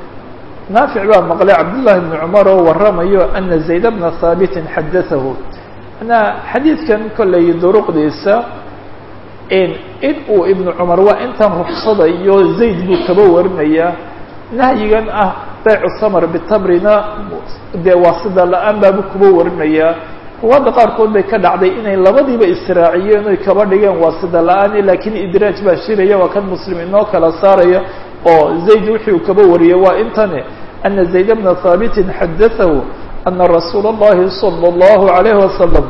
نافع baa مqلay عبداللahi بن عمر oo waramayo أنa زaيد بن ثابت xadثه xadيiثkan koley drqdiisa in uu iبن cمر waa intan رksada iyo زayd buu kaba warinaya nahyigan ah bayc ثmر bتmrina dee waa sida la-aan baabu kuba warinaya ruwaadda qaarkood bay ka dhacday inay labadiiba israaciyeen oy kaba dhigeen waa sida la-aan laakiin idraaj baa shiraya waa kan muslim inoo kala saaraya oo zayd wixii uu kaba wariyey waa intane ana zayd bna haabitin xadatahu ana rasuula اllahi salى اllahu عalayhi wasalam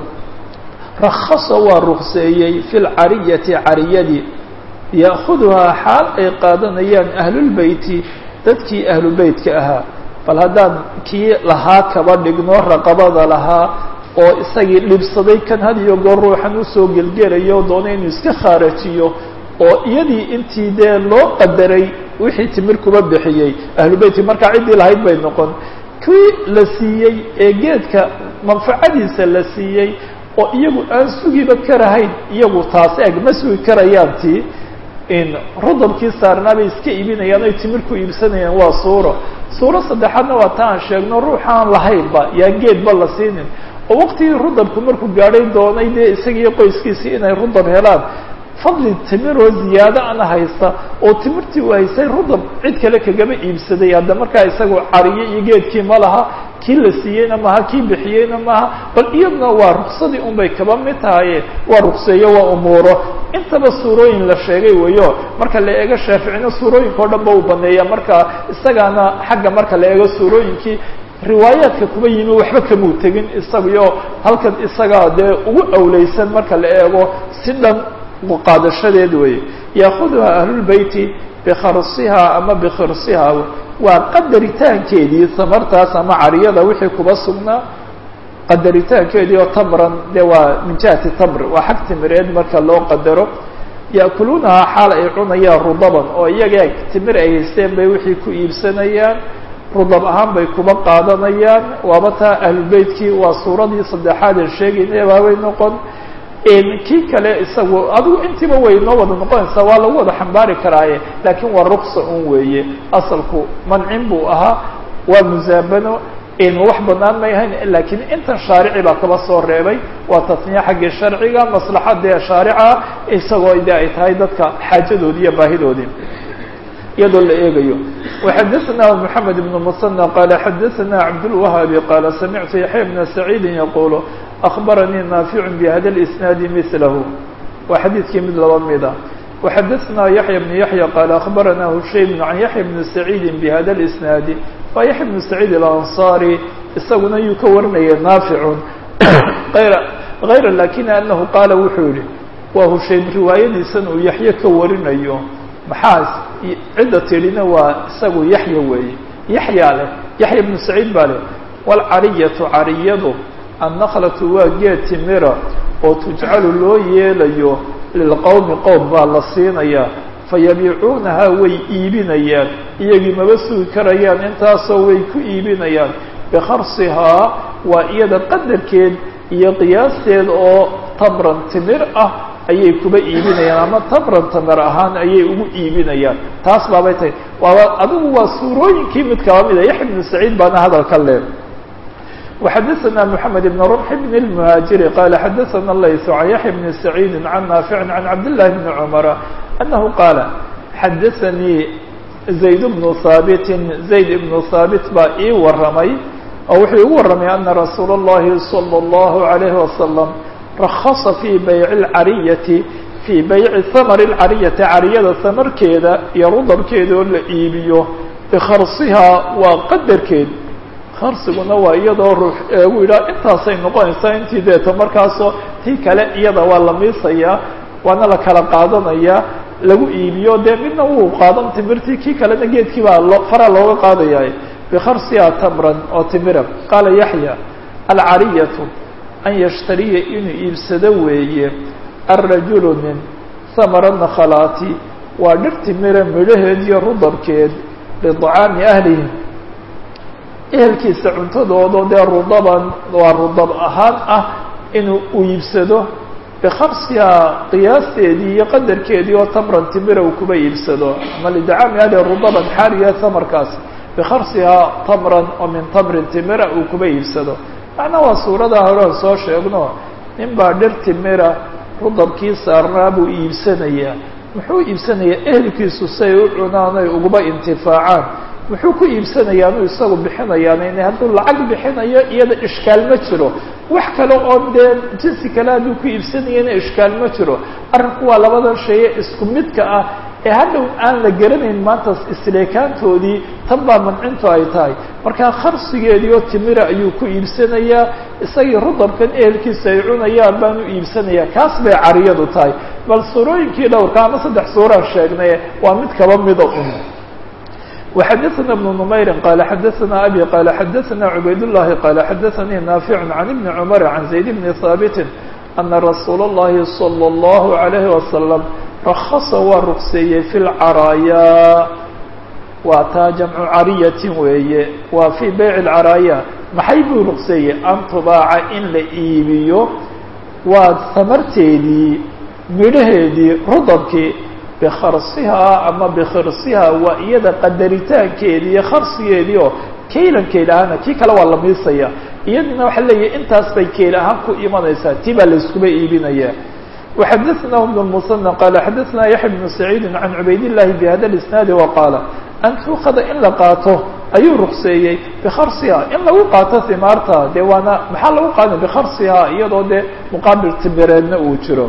rakasa waa rukseeyey fi lcariyati cariyadii ya'kuduhaa xaal ay qaadanayaan ahlulbeyti dadkii ahlubeytka ahaa bal haddaan kii lahaa kaba dhigno raqabada lahaa oo isagii dhibsaday kan had iyo goor ruuxan usoo gelgelayo doonay inuu iska khaarajiyo oo iyadii intii dee loo qadaray wixii timir kuba bixiyey ahlubeytki markaa ciddii lahayd bay noqon kii la siiyey ee geedka manfacadiisa la siiyey oo iyagu aan sugiba karahayn iyagu taas eg ma sugi karayaan tii in rudabkii saarnaa bay iska iibinayaan oy timir ku iibsanayaan waa suuro suuro saddexaadna waa ta aan sheegno ruuxaan lahaynba yaa geedba la siinin oo waqtigii rudabku markuu gaadhay doonay dee isagiiyo qoyskiisii inay rudab helaan fadli timiroo ziyaado ana haysta oo timirtii uu haystay rudab cid kale kagaba iibsaday hadda markaa isagu cariye iyo geedkii ma laha kii la siiyeyna maaha kii bixiyeyna maaha bal iyaduna waa ruksadii un bay kaba mid tahaye waa rukseeyo waa umuuro intaba suurooyin la sheegay weyo marka la eego shaaficina suurooyinka o dhan ba uu baneeya marka isagaana xagga marka la eego suurooyinkii riwaayaadka kuba yimi waxba kamuu tegin isaguyo halkan isagaa dee ugu awleysan marka la eego si dhan qaadashadeed weeye yaakuduha ahlulbeyti bikharsiha ama bikhirsiha waa qadaritaankeedii samartaas ama cariyada wixii kuba sugnaa qadaritaankeedii oo tamran dee waa min jihati tamr waa xag timireed marka loo qadaro ya'kuluunahaa xaal ay cunayaan rudaban oo iyaga timir ay haysteen bay wixii ku iibsanayaan rudab ahaan bay kuba qaadanayaan waaba taa ahlulbeytkii waa suuradii saddexaad ee sheegayna baabay noqon kii kale isagu adigu intiiba way noo wada noqonaysaa waa lagu wada xambaari karaaye laakiin waa ruksa un weeye asalku mancin buu ahaa waa musaabano wax banaan may ahayn laakiin intan shaarici baa kaba soo reebay waa tasniya xaggii sharciga maslaxadee shaarica isagoo de ay tahay dadka xaajadoodii iyo baahidoodii iyadoo la eegayo وxadثna محamed بن mسنى qال xadثna cabdالوهaabi qال samictu yaحya بna سacيidi yaqul أخbaranii نaafiع bhada الإsناad mثlh waa xadiidkii mid laba mida وxadثna yaحya بن yaحyى qال أخbarana hushaym عan yaحya بن سacيidi bhada الإsناad waa yaحya بن سacيid الأnصarي isaguna yuu ka warinaya naafic غayra lakin anahu qaala wuxuu yihi waa hushaym riwaayadiisan uu yaxye ka warinayo maxaa cidda tidhina waa isagu yaxya weeye yaxyaa leh yaxya ibnu saciid baa leh waalcariyatu cariyadu annakhlatu waa geed timira oo tujcalu loo yeelayo lilqowmi qowm baa la siinayaa fayabiicuunahaa way iibinayaan iyagii maba sugi karayaan intaasoo way ku iibinayaan bikharsihaa waa iyada qadarkeed iyo qiyaasteed oo tamran timir ah ayay kuba iibinayaan ama tamran tamar ahaan ayay ugu iibinayaan taas baabay tahay waaba adigu waa suurooyinkii mid kaba mida yaxya ibnu saciid baana hadalka le وxadثna mحamed بn رمح بn المهاaجiري qال xadثna layث عan yaحya بn سacيidi عan نaafiع عan cabdاللahi بn cمر أنه qاaل xadثnii زayd بن haaبt زayd بن haaبت baa ii waramay oo wuxuu igu waramay أna rasuul الlahi صلى الlaه عليه وسلم رkصa في bayع الcariyati fii bayci ثmr الcariyati cariyada hamarkeeda iyo rudabkeeda oo la iibiyo bikharsihaa waa qadarkeed kharsiguna waa iyadoo ruux eegu yidhaha intaasay noqonaysaa intii deeto markaasoo tii kale iyada waa la miisayaa waana la kala qaadanayaa lagu iibiyo dee midna wuu qaadan timirtii kii kalena geedkii baa lo fara looga qaadaya bikharsiha tamran oo timira qaala yaxya alcariyatu an yashtariya inuu iibsado weeye alrajulu nin samara nakhalaati waa dhir timira midhaheed iyo rudabkeed liطacaami ahlihi ehelkiisa cuntadoodo dee rudaban waa rudab ahaan ah inuu u iibsado bikharsiha qiyaasteedii iyo qadarkeedii oo tamran timira uu kuba iibsado ama lidacaami ahlihi rudaban xaariya tamarkaas bikharsiha tamran oo min tamrin timira uu kuba iibsado macnaa waa suuradaa hore on soo sheegno nin baa dhir timira rudabkii saarnaa buu iibsanayaa muxuu iibsanayaa ehelkiisu say u cunaan ay uguba intifaacaan muxuu ku iibsanayaa anuu isagu bixinayaan in hadduu lacag bixinayo iyada ishkaal ma jiro wax kale oo dee jinsi kale hadduu ku iibsanayana ishkaal ma jiro arrinku waa labadan shaye isku midka ah ee hadhow aan la garanayn maanta isleekaantoodii tan baa mancintu ay tahay markaa kharsigeedii oo timira ayuu ku iibsanayaa isagii rudabkan ehelkiisa ay cunayaan baan u iibsanayaa kaas bay cariyadu tahay bal suurooyinkii dhowrka ama saddex suuraan sheegnay waa mid kaba mida un وxdثna بن نmayr qال xdثna أbي qال xdثna عubayd اللhi qال xdثnii ناaفع عن بن cمر عن زayd بن ثابت أنa رasuul الlahi صلى الله عليه وسلم رkصa waa rugseeyey في الcرايا waa taa جمcu cariyaة weeye waa في byع الcرايا maxay buu rugseeyey an tubaaca in la iibiyo waa samarteedii midhaheedii rudabkii bikharsihaa ama bikhirsihaa waa iyada qadaritaankeedii iyo kharsigeedii oo kaylankeed ahaana tii kale waa la miisaya iyadina waxaa leeyahay intaas bay keyl ahaan ku imanaysaa tii baa layskuba iibinaya وxadثna بن المصنى qال xadثna yaحya بن سacيid عan cubayd الlahi bhada الاسناadi وaqاala an tuukada in la qaato ayuu rukseeyey bikharsiha in lagu qaato himaarta dee waana maxaa lagu qaada bikharsiha iyadoo dee muqaabil timireedna uu jiro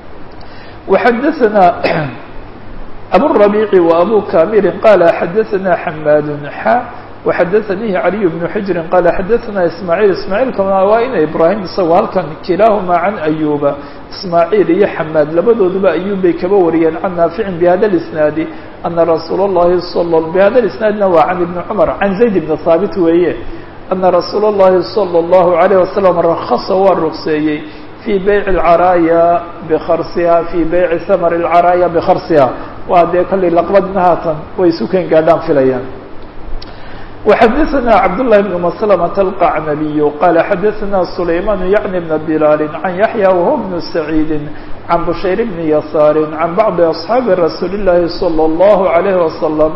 وxadثna abالربيع وأbو كامل qال xdثna حmاd xا وxdثnيi علي بن حجر qال xdثna إسماعيل إسماعيل kn waa ina إبراهيم isagoo halkan kilaaهma عن أيوبa إسماعيل iyo حmاd labadooduba أيوب bay kaba wariyeen عن ناaفع بhda الإسناaد أنa رsuuل اللhi صلى بhda الإسناaدna waa عن بن cمر عن زaيد بن ثابت weeye أنa رsuuل اللhi صلى الله عليه وسلم رkصa waa rugseeyey في بيع الcرايا بkرصha في بيع ثمر الcرايا بkرصha waa dee kollay laqbadna haatan way sukan gaadhaan filayaan وxadثna cبدالله بن مسلمة القعنبي qال xadثna سليمان يعن بن بلال عن يحيى وهو بن سعيد عن بشير بن يسار عن بعض أصحاaب رsuuل اللhi صلى الله عليه وسلم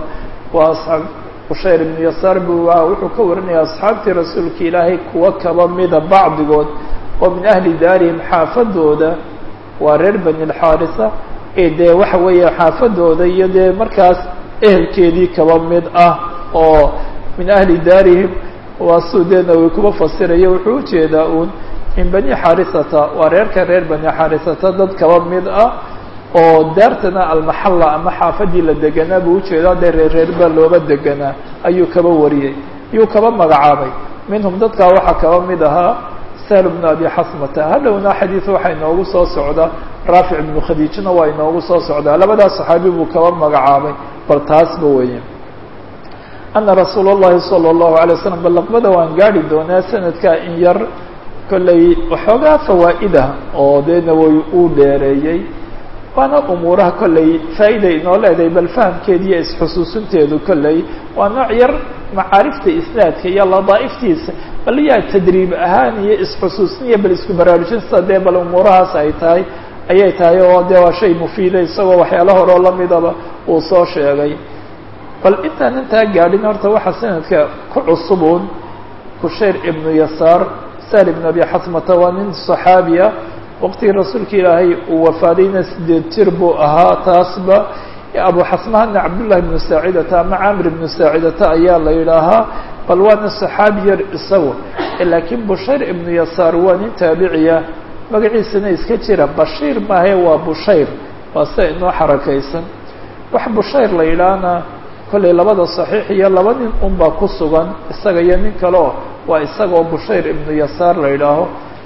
بشير بن يسار bu wuxuu ka warinaya أصxaabtii rasuulka ilaahay kuwa kaba mida bacdigood oo min أهli daarihim xaafadooda waa reer bني الxاarثة ee dee waxa weeye xaafadooda iyo dee markaas ehelkeedii kaba mid ah oo min ahli daarihim waa suudeedna way kuba fasiraya wuxuu ujeedaa uun min bani xarisata waa reerka reer bani xarisata dad kaba mid ah oo daartana almaxalla ama xaafadii la deganaa buu ujeedaa dee reer reerba looba deganaa ayuu kaba wariyey ayuu kaba magacaabay minhum dadkaa waxaa kaba mid ahaa sahl bnu abi xasmata hadhowna xadiid waxaa inoogu soo socda raafic ibnu khadiijna waa inoogu soo socdaa labadaas saxaabi buu kaba magacaabay bal taasba weeye ana rasuul اllahi salى اllahu alay waslam balaqbada waan gaari doonaa sanadkaa in yar kollay waxoogaa fawaa'ida oo dee nawowi uu dheereeyey waana umuuraha kollay faa'iida inoo leedahay bal fahamkeeda iyo isxusuusinteedu kollay waa nooc yar macaarifta isnaadka iyo ladaa'iftiisa bal yaa tadriib ahaan iyo isxusuusin bal isku baraarujinta dee bal umuurahaas ay tahay ayay tahay oo dee waa shay mufiida isagoo waxyaala horeo lamidaba uu soo sheegay bal intaan intaa gaadhin horta waxaa sanadka ku cusubuun kushayr ibnu yasaar sahl ibnu abi xasmata waa nin صaxaabiya waqtigii rasuulka ilaahay uu wafaadayna sideed jir buu ahaa taasba abu xasmahana cabdullahi ibnu saacidata ama camir ibnu saacidata ayaa la yidhaahaa bal waana صaxaabi yar isagu laakiin bushayr ibnu yasaar waa nin taabiciya magaciisana iska jira bashiir maahe waa bushayr waa sida inoo xarakaysan wax bushayr la yidhaahna kollay labada صaxiix iyo laba nin unbaa ku sugan isaga iyo nin kaleo waa isagaoo bushayr ibnu yasaar la yidhaaho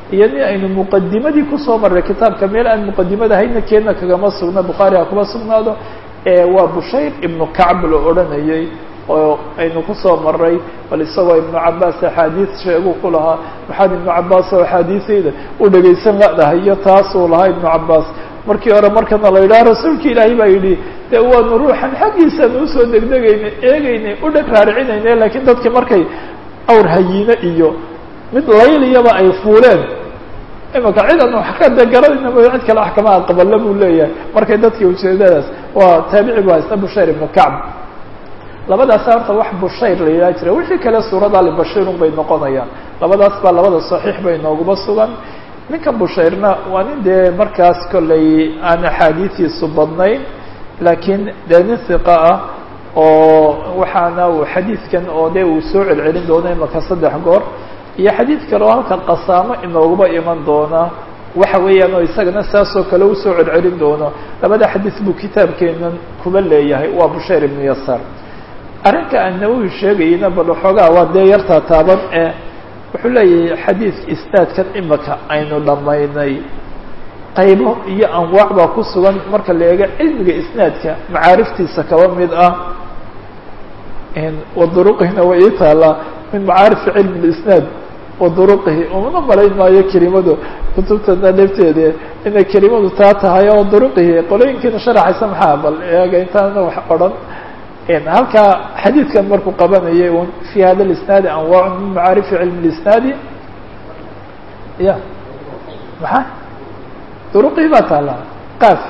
iyo nin aynu muqadimadii kusoo marray kitaabka meel aan muqadimada hayna keena kagama sugna bukhaari ha kuma sugnaado waa bushayr ibnu kacb la odhanayay oo aynu kusoo maray bal isagoo ibnu cabaas axaadiis sheegu ku lahaa maxaad ibnu cabaas oo axaadiisayda u dhegaysan ladahay iyo taasuu lahaa ibnu cabaas markii hore markana la yidhaha rasuulka ilaahay baa yidhi dee waanu ruuxan xaggiisaanu usoo degdegaynay eegaynay u dheg raaricinayna lakiin dadkii markay awr hayiine iyo mid layliyaba ay fuuleen imaka cid aan wax ka de garanayna mooya cid kale wax kama aqballa buu leeyahay markay dadkii ujeedadaas waa taabici bu haysta bushayr ibnu kacb labadaasa horta wax bushayr la yidhaha jira wixii kale suurada libashiirun bay noqonayaan labadaas baa labada saxiix bay nooguma sugan ninka bushayrna waa nin dee markaas kollay aan axaadiidiisu badnayn laakiin dee nin hiqa ah oo waxaana uu xadiidkan oo dee uu soo celcelin doono imaka saddex goor iyo xadiid kale oo halka qasaamo inooguba iman doona waxa weeyaan oo isagana saasoo kale usoo celcelin doono labada xadiis buu kitaabkeenan kuba leeyahay waa bushayr ibnu yasaar arrinka aan nawowi sheegayna bal waxoogaa waa dee yartaa taaban ee wuxuu leeyahay xadiidka isnaadkan imaka aynu dhammaynay qaybo iyo anwaac baa ku sugan marka la eego cilmiga isnaadka macaariftiisa kaba mid ah waduruqihina way ii taalaa min macaarifi cilmi lisnaad waduruqihi umana malayn maayo kelimadu kutubtana dhefteede inay kelimadu taa tahay oo duruqihi qolooyinkiina sharaxaysa maxaa bal eega intaana wax odhan halkaa xadiidkan markuu qabanayay un fi hada lisnaadi anwaac min macaarifi cilmi lisnaadi ya maxaa duruqii baa taalaa qaaf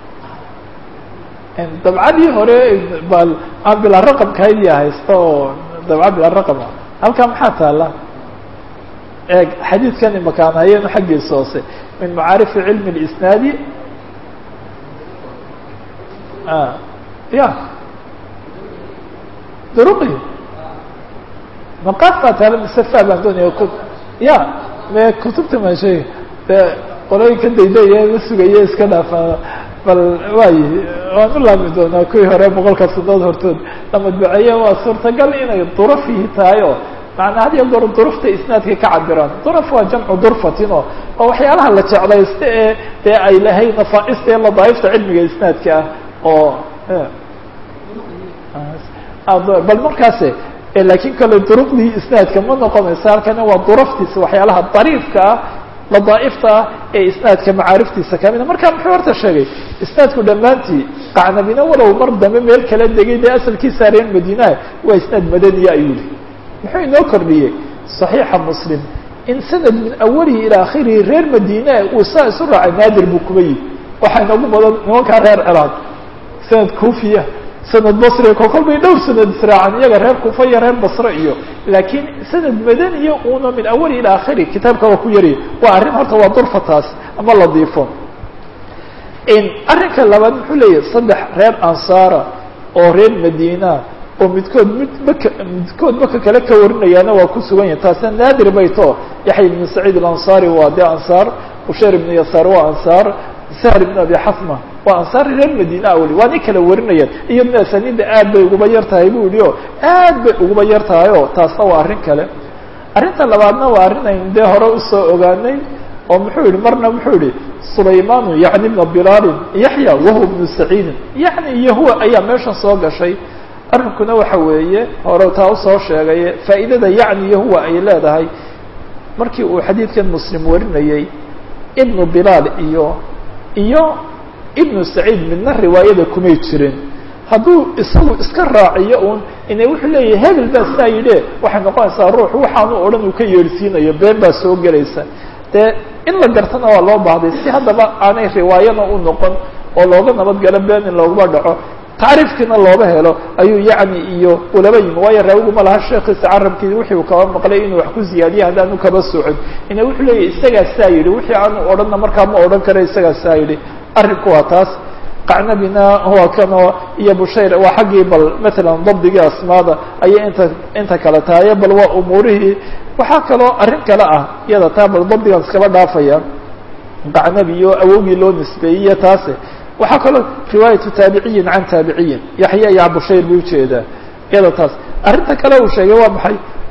dabcadii hore bal aan bilaa raqamka haydiya haysta oo dabca bilaa raqama halkaa maxaa taala eeg xadiidkan imakaan hayeen xaggiisa hoose min macaarifi cilmi اlisnaadi ya duruqi maqaaf baa taala mise fa baan doonaya ku ya me kutubta maa sheega de qolooyinka dayday la sugaya iska dhaafaa bal waayi waan u laami doonaa kuwii hore boqolka sanadood hortood la madbaceeye waa suurtagal inay durafihi tahay oo macanaa had iyo goor durufta isnaadka ka cabiraan duraf waa jamcu durfatin oo oo waxyaalaha la jeclaysta ee dee ay lahayd nafaaista ee ladaaifta cilmiga isnaadka ah oo bal markaase lakin kale duruqdii isnaadka ma noqonaysa halkana waa duraftiisa waxyaalaha dariifka ah ladaaifta ah ee isnaadka macaariftiisa kamida marka muxuu horta sheegay isnaadku dhammaantii qacnabina walow mar dambe meel kala degay dee asalkiisa reer madiinaha waa isnaad madaniya ayuu yihi muxuu inoo kordhiyey صaxiixa muslim in sanad min awalihi ilaa akhirihi reer madiina uu saa isu raacay naadir buu kuba yihi waxaa inoogu badan nimankaa reer ciraaq sanad kufiya sanad basri ko kol bay dhowr sanad israacan iyaga reer kufa iyo reer basre iyo laakiin sanad madaniya una min awali ila akhiri kitaabka waa ku yarya waa arrin horta waa durfataas ama ladiifo arrinka labaad muxuu leeyahay saddex reer ansaara oo reer madiina oo midkood mid maka midkood maka kale ka warinayaana waa ku sugan yahay taasina naadir bay to yaxya ibnu saciid alansaari waa dee ansaar busheer ibnu yasaar waa ansaar sahr ibn abi xasma waa ansaar reer madiina weli waa nin kala warinayaan iyadna asaniidda aad bay uguba yar tahay bu yihi o aad bay uguba yar tahay o taasna waa arrin kale arrinta labaadna waa arrin aynu dee hore usoo ogaanay oo muxuu yihi marna muxuu yihi sulaymanu yani ibna bilaalin yaxya wahuwa ibnu saciidin yani iyo huwa ayaa meeshan soo gashay arrinkuna waxa weeye hore taa usoo sheegay faa'iidada yacni iyo huwa ay leedahay markii uu xadiidkan muslim warinayey ibnu bilaal iyo iyo ibnu saciid midna riwaayada kumay jirin hadduu isagu iska raaciyo un ina wuxuu leeyahay hebel baa saa yidhe waxay noqonaysaa ruux waxaanu odhan uu ka yeedhsiinayo been baa soo gelaysa dee in la gartana waa loo baahday si haddaba aanay riwaayana u noqon oo looga nabadgalo been in looguma dhaco tacriifkiina looba helo ayuu yacni iyo ulaba yimi waayo raawiguma laha sheekiisa carabkii wixii uu kaba maqlay inuu wax ku ziyaadiya haddaanu kaba socon ina wuxuu leeyahy isagaa saa yidhi wixii aanu odhanna markaa ma odhan kara isagaa saa yidhi arrinku waa taas qacnabina waa kanoo iyo bushayr waa xaggii bal matalan dabdigii asmaada ayay inta inta kale tahaye bal waa umuurihii waxaa kaloo arrin kale ah iyada taa bal dabdigan iskaba dhaafaya qacnabi iyo awowgii loo nisbeeyey taase waxaa kaloo riwaayatu taabiciyin can taabiciyin yaxya iyo bushayr buu ujeedaa iyada taas arrinta kale uu sheegay waa maxay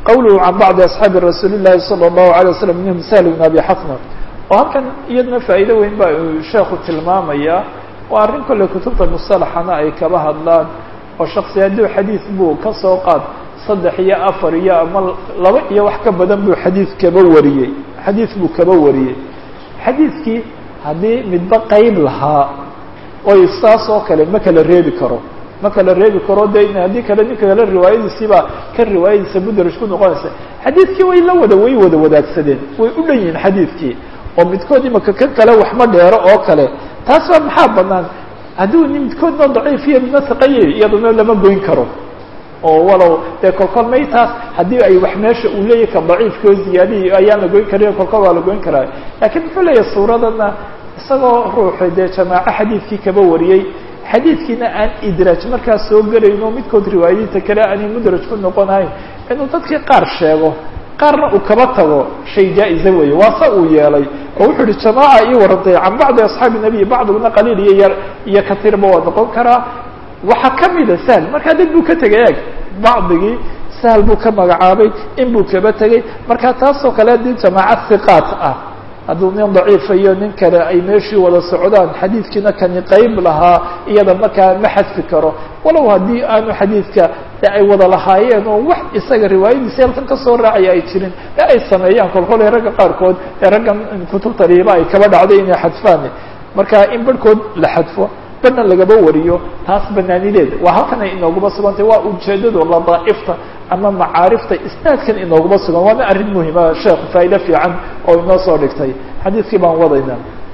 qawluhu can bacdi asxaabi rasuuli llahi salى اllahu alay waslam minhum sahl bn abi xasna oo halkan iyadna faa'iido weyn ba uu sheekhu tilmaamaya waa arrin kolley kutubta musalaxana ay kaba hadlaan oo shaksi hadduu xadiid buu ka soo qaad saddex iyo afar iyo ama laba iyo wax ka badan buu xadiid kaba wariyey xadiid buu kaba wariyey xadiidkii haddii midba qeyb lahaa oy saas oo kale ma kala reebi karo ma kala reebi karo de haddii kale ninka kale riwaayadiisiibaa ka riwaayadiisa mudraj ku noqonaysa xadiidkii way la wada way wada wadaagsadeen way u dhan yihiin xadiidkii oo midkood imaka kan kale waxma dheero oo kale taas baa maxaa banaan hadduu midkoodna daciifiyo midna saqaye iyaduna lama goyn karo oo walow dee kolkol may taas haddii ay wax meesha uu leeyahy ka daciifkao ziyaadihi ayaan la goyn karin kolkol waa la goyn karaa laakiin muxuu leeyahay suuradana isagoo ruuxu dee jamaaco xadiidkii kaba wariyey xadiidkiina aan idraaj markaas soo gelayno midkood riwaayadiinta kale aanay mudraj ku noqonahayn inuu dadkii qaar sheego qaarna uu kaba tago shay jaa-iza weeye waa sa uu yeelay oo wuxuu uhi jamaaca ii warantay can bacdi asxaabi nabiy bacdiguna qaliil iyo yar iyo katiirba waa noqon karaa waxaa kamida sahl markaa dib buu ka tegay eeg bacdigii sahl buu ka magacaabay in buu kaba tegey marka taasoo kale haddii jamaaca hiqaat ah hadduu nin daciifa iyo nin kale ay meeshii wada socdaan xadiidkiina kani qeyb lahaa iyada markaa ma xadfi karo walow haddii aanu xadiidka de ay wada lahaayeen oo wax isaga riwaayadiisi halkan kasoo raacaya ay jirin ee ay sameeyaan kolkol ee ragga qaarkood ee raggan kutubta riiba ay kaba dhacday inay xadfaan marka in barhkood la xadfo barhna lagaba wariyo taas banaanideeda waa halkan ay inooguma sugantay waa ujeedado ladaaifta ama macaarifta isnaadkan inooguma sugan waana arrin muhima sheekhu faa'ido fiican oo inoo soo dhigtay xadiidkii baan wadayna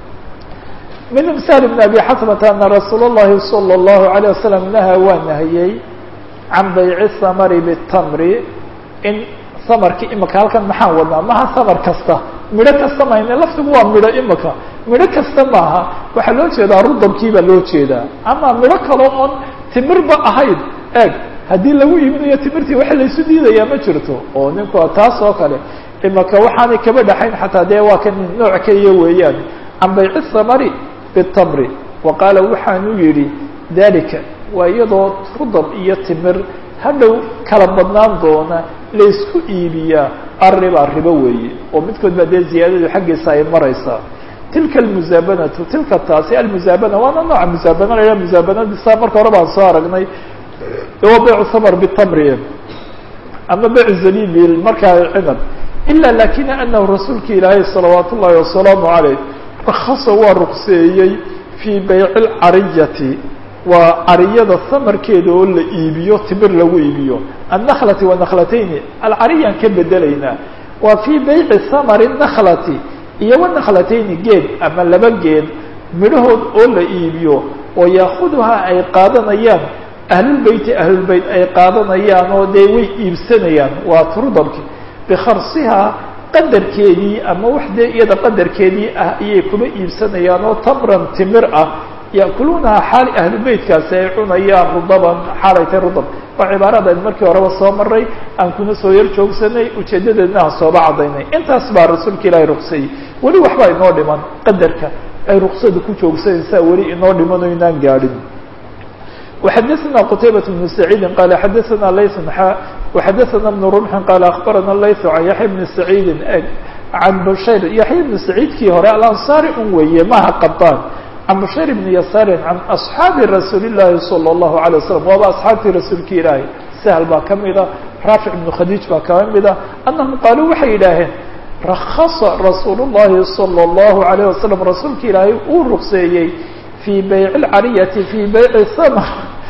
min imsaal bn abi xasmata ana rasuul اllahi salى اllahu عalيه wasalam naha waa nahiyey can bayci samari bitamri in samarkii imika halkan maxaan wadnaa maha samar kasta midho kasta mahayne laftigu waa midho imika midho kasta maaha waxaa loo jeedaa rudabkii baa loo jeedaa ama midho kaloo oon timirba ahayn eeg haddii lagu iibinayo timirtii waxa laysu diidayaa ma jirto oo ninku taas oo kale imika waxaanay kaba dhaxayn xataa dee waa kan nooc keliya weeyaan can bayci samari bitamri wa qaala waxaanu yidhi dalika waa iyadoo rudab iyo timir hadhow kala badnaan doona laysku iibiyaa arriba ribo weeye oo midkood baa dee ziyaadadu xaggiisa ay maraysaa tilka almusaabanatu tilka taasi almusaabana waana nooca musaabana la musaabanadisa marka hore baan soo aragnay waa baycu samar bitamri ama baycu zabibi markaa cinab ila lakina anahu rasuulka ilaahay salawaat ullahi wasalaamu caleyh rakasa waa ruqseeyey fii bayci lcariyati waa cariyada samarkeeda oo la iibiyo timir lagu iibiyo annakhlati wa naklatayni alcariyaan ka bedelaynaa waa fii bayci samari nakhlati iyo wanaklatayni geed ama laba geed midhahood oo la iibiyo oo yaakuduhaa ay qaadanayaan ahlulbeyti ahlulbeyt ay qaadanayaan oo dee way iibsanayaan waa turudabki bikharsihaa qadarkeedii ama wax dee iyada qadarkeedii ah ayay kuma iibsanayaan oo tamran timir ah ya'kuluunaha xaali ahlubeytkaasi ay cunayaan rudaban xaalaytay rudab waa cibaaradayn markii horeba soo maray aan kuna soo yar joogsanay ujeedadeedna aan sooba caddaynay intaas baa rasuulka ilaahay ruqsayey weli waxbaa inoo dhiman qadarka ay ruqsada ku joogsanaysaa weli inoo dhiman oo inaan gaadhin وxadثna qتayبة بن سعيidi qال xadثna layث xا وxadثna بن رمح qال أخbarana layث عan yaحya بن سعيidi عan bshayr yaحya بن سعيidkii hore alanصاri un weeye maha qabaan عan bshayr بن yasaari عan أصxaabi rasuuli الlahi صلى الlaه عليه وsلم waaba أصxaabtii rasuulki ilaahi سهل baa kamida raafic بن khadيج baa kamida أنahum qaaluu waxay yidhaaheen rakصa rasuul الlahi صلى الlaه عليه وsلم rasuulki ilaahay uu ruqseeyey في byع الcariyati في byع mr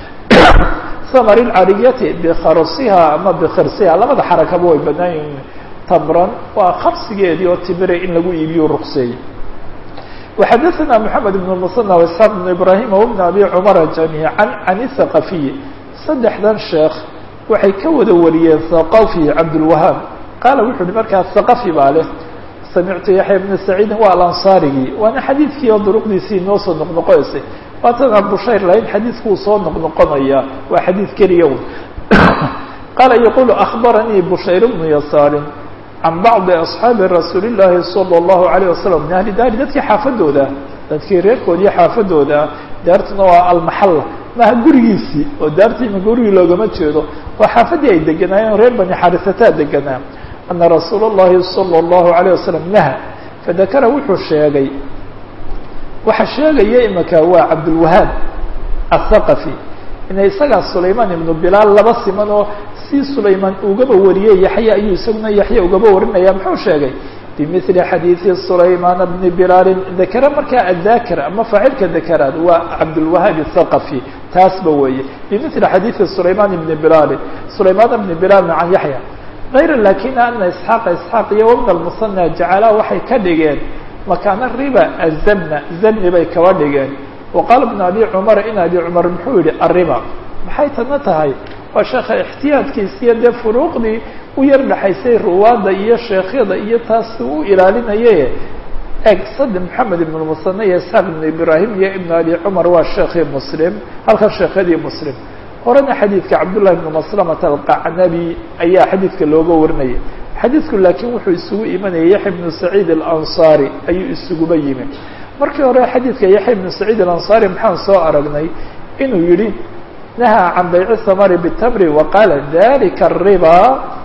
samr الcariyati bkarsiha ama bkirsiha labada xarakaba way banaan yihiin tamran waa karsigeedii oo timire in lagu iibiyo ruqseeyey وxadثna محamed بن المصنى واسحاq بن ibrahim وبن abi cmra جamيعا عan الثaqaفiy saddexdan sheekh waxay ka wada wariyeen thaqafi cabdالwahaab qaala wuxu uhi markaa thaqafi baa leh samictu yaxya bna saciidin waa alansaarigii waana xadiidkii oo duruqdiisii inoo soo noqnoqonaysay waatan abushayr lahayn xadiidkuu soo noqnoqonaya waa xadiid keliya un qaala yaqulu akhbaranii bushayr bnu yasaarin can bacdi asxaabi rasuuli llaahi sala allahu alayh wasalam min ahli daari dadkii xaafadooda dadkii reerkoodii xaafadooda daartuna waa almaxalla maha gurigiisii oo daartiima gurigii loogama jeedo oo xaafadii ay deganaayeen reer bani xarisataa deganaa ana rasuula اllahi salى اllahu alayه wasalam naha fadakara wuxuu sheegay waxa sheegaya imaka waa cabdulwahaab athaqafi ina isagaa sulaymaan ibnu bilaal laba siman oo si sulaymaan ugaba wariyey yaxya ayuu isaguna yaxya ugaba warinaya muxuu sheegay bimili xadiidi sulaymaana bni bilaalin dakara markaa adakir ama faacilka dakaraad waa cabdulwahaab athaqafi taasba weeye bimili xadiidi sulaymaan ibni bilaalin sulaymaana bni bilaalin can yaxya غayra lakina ana isxaaqa isxaaq iyo wabna lmusana jacalaa waxay ka dhigeen makaana riba azamna zamni bay kaba dhigeen waqaala bn abi cumar in abi cumar muxuu yihi arriba maxay tana tahay waa sheekha ixtiyaadkiisiyo dee furuuqdii u yar dhexaysay ruwaadda iyo sheekhyada iyo taas u ilaalinaye eg sadi maxamed ibn musane iyo isxaaq ibn ibrahim iyo ibn abi cumar waa sheekhii muslim halkan sheekhyadii muslim horena xadiidka cabdullahi ibn maslamata alqacnabi ayaa xadiidka looga warinayay xadiidku laakiin wuxuu isugu imanayay yaxya ibnu saciid alansaari ayuu isuguba yimi markii hore xadiidka yaxya ibnu saciid alansaari maxaan soo aragnay inuu yihi nahaa can bayci samari bitamri wa qaala dalika ariba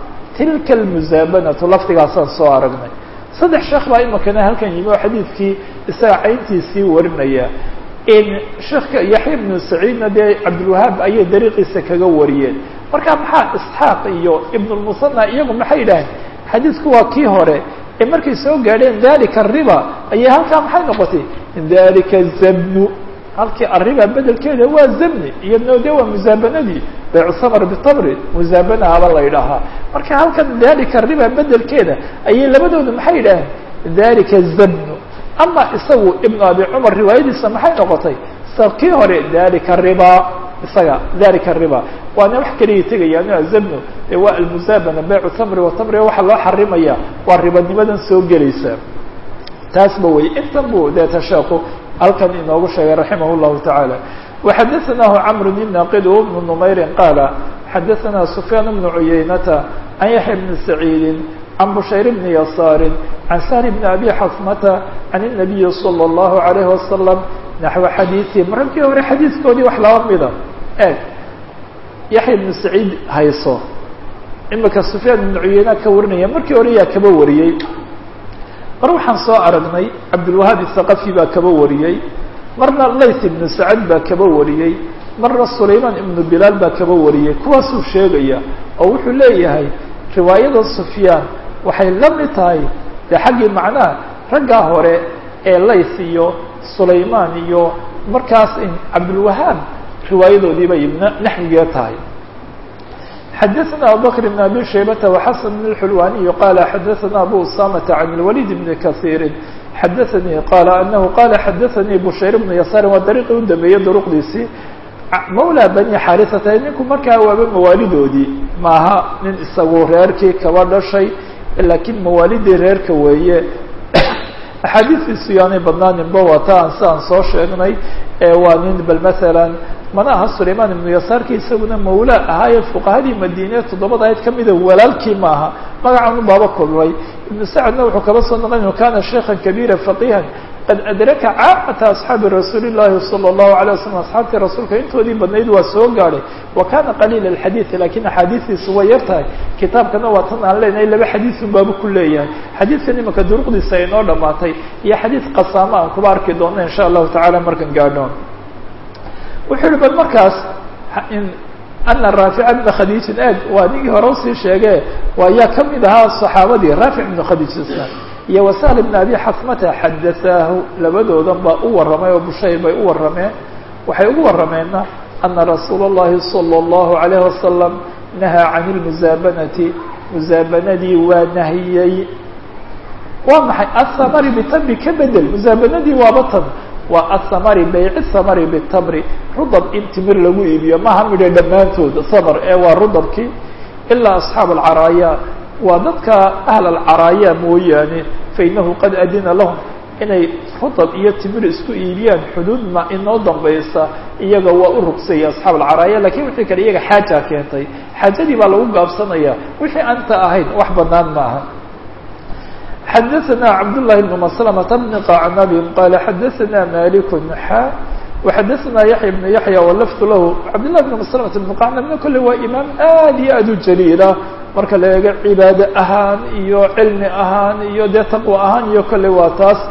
tilka almusaabanatu lafdigaasaan soo aragnay saddex sheekh baa imakana halkan yimi oo xadiidkii isaga cayntiisii warinaya sheekka yaxya ibnu saciidna dee cabdilwahaab ayay dariiqiisa kaga wariyeen marka maxaa isxaaq iyo ibnulmusana iyagu maxay yidhaaheen xadiidku waa kii hore ee markay soo gaadheen dalika ariba ayay halkaa maxay noqotay dalika zabnu halkii arriba bedelkeeda waa zamni iyadno de waa musaabanadii baycu samar bitamri musaabana aba la yidhaahaa marka halkan dalika riba bedelkeeda ayay labadooda maxay yidhaaheen dalika zabnu ama isagu ibnu abi cumar riwaayadiisa maxay noqotay sa kii hore dalika riba isaga dalika riba waana wax keliya tegayaan azabnu ee waa almusaabana baycu tamri watamri waxaa loo xarimaya waa ribanimadan soo gelaysa taasba wey intan bu deeta sheeku halkan inoogu sheegay raximah llahu tacaala waxadaثanahu camr bn naqid bnu numayrin qaala xadaثana sufyaan bnu cuyaynata can yaxya bni saciidi can bushayr bni yasaari can sahl bni abi xasmata can الnabiyi salى اllahu alayh wasalam naxو xadiiثihim raggii hore xadiidkoodii wax laba mida eeg yaxya bnu saciid hayso imika sufyaan ibnu cuyeyna ka warinaya markii hore yaa kaba wariyey mar waxaan soo aragnay cabdulwahaab isaqafi baa kaba wariyey marna layth ibnu sacad baa kaba wariyey marna sulaymaan ibnu bilaal baa kaba wariyey kuwaasuu sheegaya oo wuxuu leeyahay riwaayada sufyaan waxay la mid tahay dee xaggii macnaha raggaa hore ee layth iyo sulaymaan iyo markaas cabdulwahaab riwaayadoodii bay naxwigee tahay xadaثna abubakr بn abi shaybata وxasan بn اxulwaniy qala xadaثna abu usamata can اlwalid bni kahiiri xadaثanii qala anahu qala xadaثanii bushayr bnu yasaari waa dariiqii u dambeeyey duruqdiisii mawla bani xarisata ninku markaa waaba mawaalidoodii maaha nin isagu reerkii kaba dhashay laakiin mawaalidii reerka weeye axaadiistiisu yaanay badnaaninba wata aan si aan soo sheegnay waa nin bal masalan mana aha sulaymaan ibnu yasaarki isaguna mawla ahaaye fuqahadii madiine toddobada ayd kamida walaalkii maaha magacan u baaba kulmay ibnu sacadna wuxuu kaba soo noqon inu kana sheikhan kabiira faqihan qad adraka caamata asxaabi rasuuli llahi salى اllahu alay wasalam asxaabtii rasuulka intoodii badnayd waa soo gaadhay wa kana qaliila alxadiidi lakin axaadiistiisu way yar tahay kitaabkana waa tan aan leenahay laba xadiisun baaba ku leeyahay xadiidkan imika duruqdiisa ay noo dhamaatay iyo xadiid qasaamo aan kuba arki doona insha allahu tacala markan gaadho wuxuu yihi bal markaas ana raafica bna khadiijin eeg waa nigii hore usii sheege waa yaa kamid ahaa صaxaabadii raafic bna khadiijisna iyo wasahl bna abi xasmata xadaثaahu labadoodan baa u warramay oo bushayr bay u warrameen waxay ugu warrameenna ana rasuula اllahi salى اllahu عalayh wasalam nahaa can اlmusaabanati musaabanadii waa nahiyey waa maxay asamari bitamri ka bedel musaabanadii waaba tan waa asamari bayci samari bitamri rudab in timir lagu iibiyo maha midha dhammaantood samar ee waa rudabkii ilaa asxaab alcaraaya waa dadka ahl alcaraaya mooyaane fainahu qad adina lahum inay rudab iyo timir isku iibiyaan xuduud ma inoo dambaysa iyaga waa u rugsaya asxaab alcaraaya lakin wixii kale iyaga xaaja keentay xaajadii baa lagu gaabsanaya wixii anta ahayn wax banaan maaha xadaثna cabdالlahi بn mسلمة بn qacnab qala xadaثna malik xa وxadثna yaحya بن yaحya wlfd lah cabdالlah بn mسلمة بن qacnabna kole waa imaam aad iyo aad u jaliila marka la eego cibaade ahaan iyo cilmi ahaan iyo dee taqوى ahaan iyo kole waa taas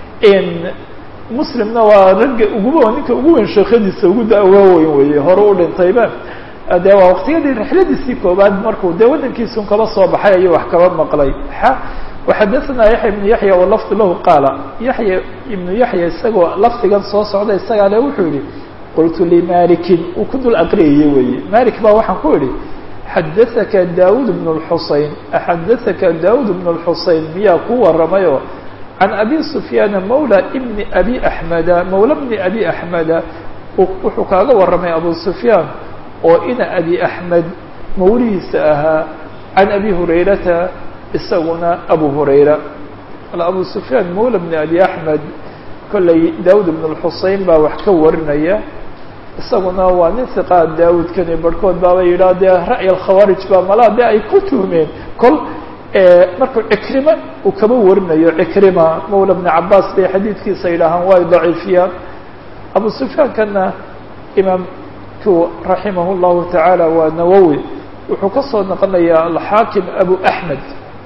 muslimna waa ragga uguba ninka ugu weyn sheekhadiisa ugu dawaaweyn weye hore u dhintayba de waa waqtiyadii rixladiisii koobaad markuu dee wadankiisun kaba soo baxay ayuu wax kaba maqlay وxadثna yaحya بن yaحya wlfd lahu qaala yaحya ibnu yaحya isagoo lafdigan soo socda isagaa le wuxuu yihi qultu limalikin uu ku dul aqriyaya weye malik baa waxaan ku idhi xadaثaka daud بن الxusein xadaثaka daud بن الxusein miyaa ku waramayo can abi sufyaana mawla bni abi axmeda mawla bni abi axmeda wuxuu kaaga warramay abu sufyaan oo ina abi axmed mawlihiisa ahaa can abi hurayrata isaguna abu hurayra abu sufyaan mawla bni abi axmed kollay daawud ibn lxusein baa wax ka warinaya isaguna waa nin hiqaa daawudkani barhkood baaba yidhaha dee ra'y alkhawaarij baa malaa dee ay ku tuhmeen kol markuu cikrima uu kaba warinayo cikrima mawla bni cabaas bay xadiidkiisa yidhaahaan way daciifiyaan abu sufyaankana imaamku raximah llahu tacaala waa nawowi wuxuu ka soo noqonayaa alxaakim abu axmed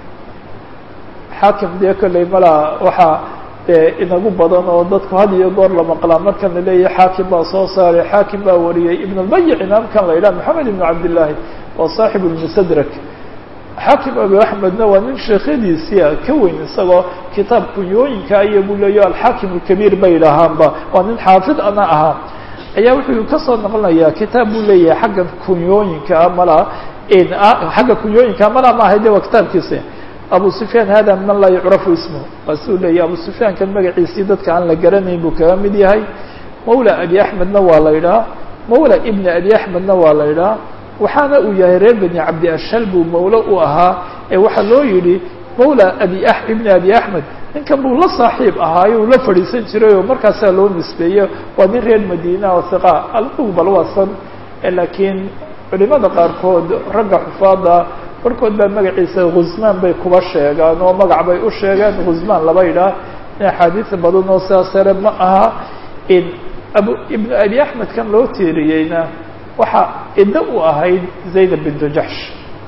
xaakim dee kolley malaa waxaa dee inagu badan oo dadku had iyo goor la maqlaa markan la leeyahay xaakim baa soo saaray xaakim baa wariyey ibn lbayic imaamkan la yidhaha maxamed ibn cabdillaahi waa saaxib lmusadrak xaakim abu axmedna waa nin sheekhadiisia ka weyn isagoo kitaab kunyooyinka iyo buu leeya alxaakim alkabiir bay idhaahaanba waa nin xaafid ana ahaa ayaa wuxuu kasoo noqonayaa kitaab buu leeyahay xagga kunyooyinka malaa xagga kunyooyinka malaa maaha de waa kitaabkiisa abu sufyaan hada man laa yucrafu ismuhu waa si uu leeyahy abu sufyaankan magaciisii dadka aan la garanayn buu kaga mid yahay mawla abi axmedna waa la idhaha mawla ibni abi axmedna waa la idhaha waxaana uu yahay reer beni cabdi ashal buu mawlo u ahaa ee waxaa loo yidhi mawla abi ibni abi axmed ninkan buu la saaxiib ahaayo uu la fadhiisan jiray oo markaasaa loo nisbeeye waa nin reer madiina oo hiqa alug bal waasan laakiin culimada qaarkood ragga xufaada barhkood baa magaciisa khusmaan bay kuba sheegaan oo magac bay u sheegeen khusmaan laba idhaah in axaadiis badan oo sidaas sare ma aha abu ibnu abi axmed kan loo tiiriyeyna waxaa iddo u ahayd zaynab bintu jaxsh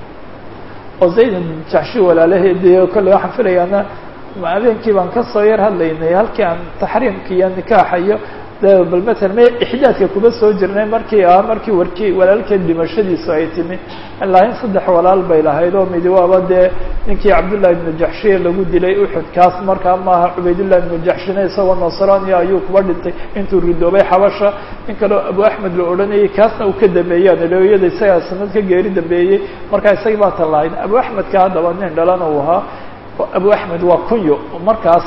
oo zaynab bintu jaxshi walaalaheedii kolley waxaan filayaana habeenkii baan kasoo yar hadlaynay halkii aan taxriimka iyo nikaaxa iyo bal matalan me ixdaadka kuma soo jirnay markii ah markii warkii walaalkeed dhimashadiisu ay timi ilaa in saddex walaal bay lahayd oo midi waaba dee ninkii cabdullahi ibnu jaxshiye lagu dilay uxud kaas markaa maaha cubaydullahi ibnu jaxshine isagoo nasrania ayuu kuba dhintay intuu ridoobay xabasha in kaleo abu axmed la odhanayay kaasna uu ka dambeeyaan ilooyada isagaa sanad ka geeri dambeeyey markaa isagii baa tan lahayd abu axmedka haddaba nin dhalana uu ahaa abu axmed waa kunyo markaas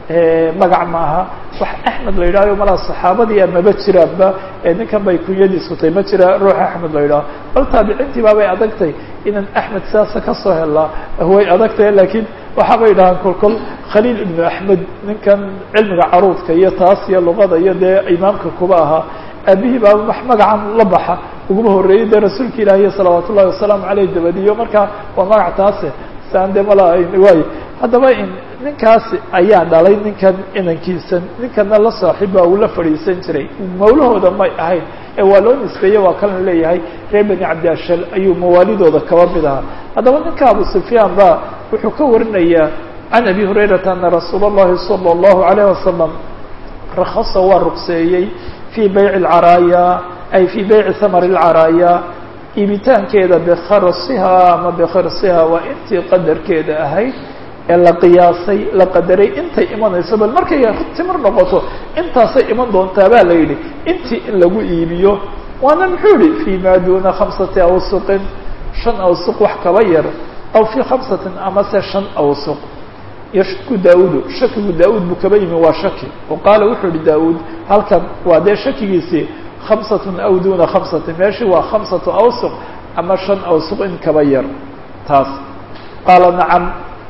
magac maaha wax axmed la yidhahyo malaa saxaabadii amaba jiraanba ninkan bay kunyadiisu tay ma jira ruux axmed la yidhaho bal taabiciintii baabay adagtay inaan axmed sidaasa kasoo helaa way adagtahay lakiin waxaabay dhahaan kolkol khaliil ibnu axmed ninkan cilmiga caruudka iyo taas iyo luqada iyo dee imaamka kuba ahaa aabihii baa wax magacan la baxa uguma horreeyey dee rasuulka ilaahiy salawaat ullahi wasalaamu caleyh dabadiyo marka waa magac taase saan de mala waay haddaba ninkaasi ayaa dhalay ninkan inankiisan ninkanna la saaxiibbaa uu la fadhiisan jiray mawlahooda may ahayn ee waa loo nisbeeye waa kalan leeyahay reer beni cabdiashal ayuu mawaalidooda kaba mid ahaa haddaba ninka abu sufyaan ba wuxuu ka warinayaa can abi hurayrata ana rasuula اllahi salى اllahu alayh wasalam rakasa waa rugseeyey fii bayci lcaraaya ay fii bayci hamar lcaraaya iibitaankeeda bikharsiha ama bikhirsiha waa intii qadarkeeda ahayd ee la qiyaasay la qadaray intay imanayso bal markay timir noqoto intaasay iman doontaa baa la yidhi intii in lagu iibiyo waana muxuu yihi fii ma duna khamsati awsuqin shan awsuq wax kaba yar aw fii khamsatin amase shan awsuq yashku daaudu shakigu daa-uud buu kaba yimi waa shaki oo qaala wuxuu yihi daa-uud halkan waa dee shakigiisii khamsatun aw duna khamsatin meeshii waa khamsatu awsuq ama shan awsuq in kaba yar taas qaala nacam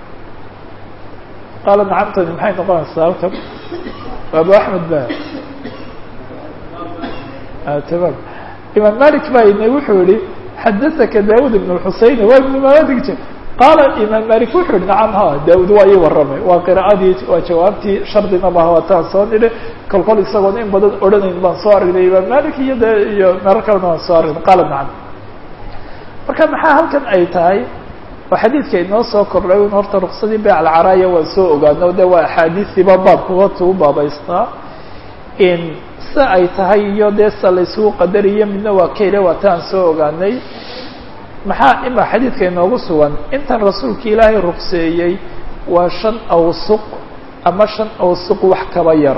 qaala nacamtani maxay noqonaysaa halkan abu axmed ba tamam imaam malik baa ina wuxuu yihi xadaثaka daawud ibn اxuseyn waa ibn malik qaala imaam malik wuxuu yihi nacam ha daawud waa ii warramay waa qira'adii waa jawaabtii shardina maha wataan soo nidhi kol kol isagoon in badan odhanayn baan soo aragnay imaam malik iyo de iyo meelo kalena waan soo aragnay qaala nacam marka maxaa halkan ay tahay oo xadiidka inoo soo kordhay un horta ruksadii beyc alcaraaya waan soo ogaano de waa axaadiistiiba baabkuba tuu baabaystaa in si ay tahay iyo dee sa laysugu qadariyo midna waa kayle waa taan soo ogaanay maxaa ima xadiidka inoogu sugan intan rasuulka ilaahay rukseeyey waa shan awsuq ama shan awsuq wax kaba yar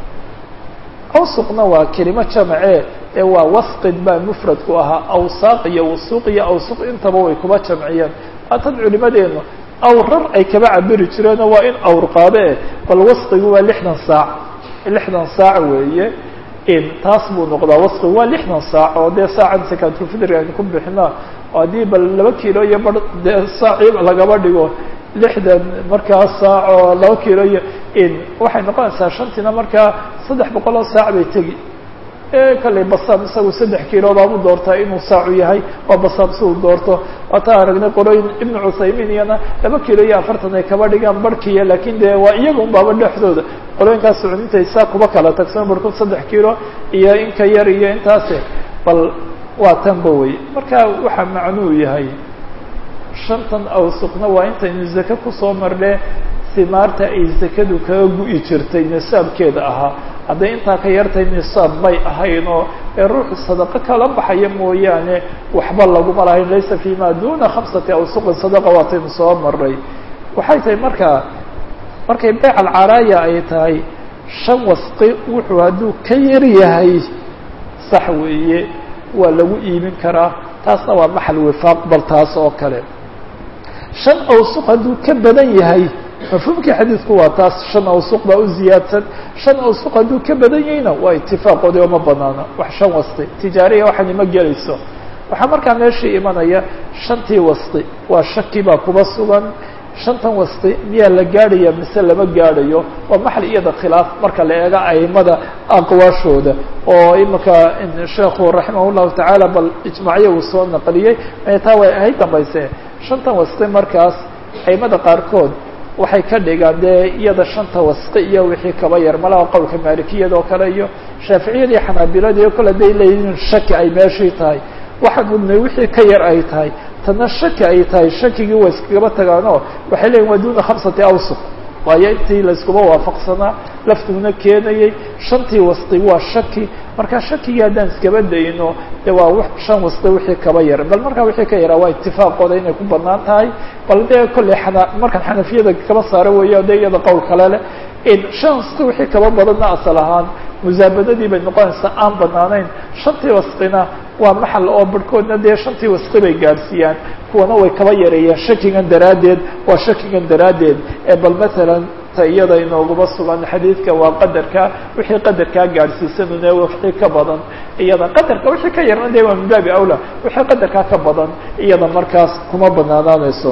awsuqna waa kelimo jamacee ee waa wasqid baa mufradku ahaa awsaaq iyo wasuuq iyo awsuq intaba way kuba jamciyeen waatan culimadeenu awrar ay kaba cabiri jireenoo waa in awr qaade bal wasqigu waa lixdan saac lixdan saac weeye in taas buu noqdaa wasqigu waa lixdan saac oo dee saacan sakatulfidriga aynu ku bixina oo haddii bal laba kilo iyo bar dee saaci lagaba dhigo lixdan markaa saac oo laba kilo iyo in waxay noqonaysaa shantiina markaa saddex boqol oo saac bay tegi kallay basaam isagu saddex kilo baabu doortaa inuu saacu yahay waa basaam si uu doorto waataa aragnay qorooyin ibnu cuthaymiin iyana laba kilo iyo afartan ay kaba dhigaan barhkiya lakin dee waa iyaga un baaba dhexdooda qolooyinkaas sucudintay saa kuba kala tagsan barkood saddex kilo iyo inka yar iyo intaase bal waa tanba wey marka waxaa macnuu yahay shantan awsuqna waa intaynu zake kusoo marne simaarta ay zakadu kaga gu'i jirtay nisaabkeeda ahaa hadday intaa ka yartay nisaab may ahayn oo ee ruuxu sadaqo kala baxaya mooyaane waxba laguma lahayn laysa fi ma duna khamsati awsuqin sadaqa waataynu soo maray waxay tahay markaa markay beyc alcaraaya ay tahay shan wasqi wuxuu hadduu ka yar yahay sax weeye waa lagu iibin karaa taasna waa maxal wifaaq bal taas oo kale shan awsuq hadduu ka badan yahay mafhuumkii xadiidku waa taas shan awsuq baa u ziyaadsan shan awsuq hadduu ka badan yahayna waa itifaaqoodi oo ma banaana wax shan wasti tijaariya waxaan ima gelayso waxaa markaa meeshii imanaya shantii wasti waa shaki baa kuba sugan shantan wasti miyaa la gaadhaya mise lama gaadhayo waa maxal iyada khilaaf marka la eego aimada aqwaashooda oo imika sheekhu raximah llahu tacaala bal ijmaacyo uu soo naqliyey taa way ahayd dambayse shantan wasti markaas aimada qaarkood waxay ka dhigaan dee iyada shanta wasqi iyo wixii kaba yar malaha qowlka maalikiyada oo kale iyo shaaficiyada iyo xanaabilada iyo kale day leeyihiin shaki ay meeshii tahay waxaan mudnay wixii ka yar ay tahay tana shaki ay tahay shakigii waa iskagaba tagaanoo waxay leeyihin waa duna khamsati awsuq waayo intii layskuba waafaqsanaa laftiguna keenayay shantii wasqi waa shaki marka shakigii haddaan iskaba dayno de waa shan wasqi wixii kaba yar bal markaa wixii ka yaraa waa itifaaqooda inay ku banaan tahay bal dee kolley xana markaan xanafiyada kaba saaro weeyo de iyada qowl kale leh in shan wasqi wixii kaba badanna asal ahaan musaabadadii bay noqonaysaa aan banaanayn shantii wasqina waa maxal oo barhkoodna dee shantii wasqi bay gaadhsiiyaan kuwana way kaba yareeyaan shakigan daraaddeed waa shakigan daraaddeed ee bal matalan ta iyada inooguma sugan xadiidka waa qadarka wixii qadarkaa gaadhsiisanune wixii ka badan iyada qadarka wixii ka yarna de waa min baabi awla wixii qadarkaa ka badan iyada markaas kuma banaanaanayso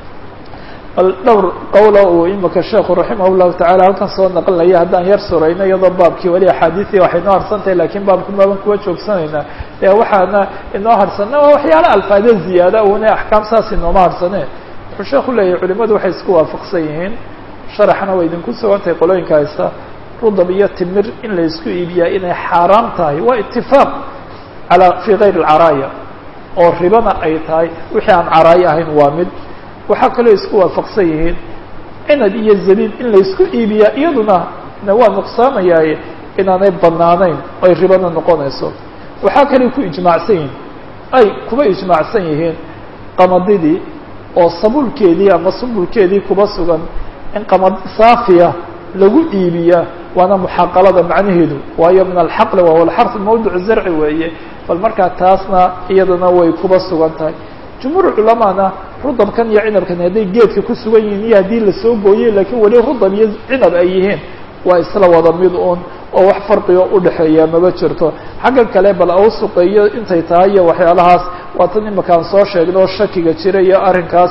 bal dhowr qowla uu imika sheekhu raximah llahu tacala halkan soo naqlinaya haddaan yar surayno iyadoo baabkii weli axaadiisii waxay noo harsantahay lakiin baabku maaban kuwa joogsanaynaa ee waxaana inoo harsana waa waxyaala alfaade ziyaada una axkaam saas inooma harsane wuxuu sheeku leeyahy culimadu waxay isku waafaqsan yihiin sharaxna way idinku sugantahay qolooyinka haysta rudab iyo timir in la isku iibiyaa inay xaaraam tahay waa itifaaq ala fi kayr alcaraaya oo ribana ay tahay wixii aan caraayo ahayn waa mid waxaa kaloo isku waafaqsan yihiin cinad iyo zabiib in laysku iibiyaa iyaduna na waa nuqsaamayaaye inaanay banaanayn ay ribana noqonayso waxaa kaloo ku ijmaacsan yihiin ay kuba ijmaacsan yihiin qamadidii oo sabuulkeedii ama sumbulkeedii kuba sugan in qamadi saafiya lagu iibiyaa waana muxaqalada macnaheedu waayo min alxaqli wahuwa alxarf mawdic zarci weeye bal markaa taasna iyadana way kuba sugan tahay jumhuur culamaana rudabkan iyo cinabkan hadday geedka ku sugan yihiin iyo haddii lasoo gooyey laakiin weli rudab iyo cinab ay yihiin waa isla wada mid un oo wax farqigo udhexeeya maba jirto xaggan kale bal awsuqeeyo intay tahay iyo waxyaalahaas waa tan imakaan soo sheegno oo shakiga jira iyo arrinkaas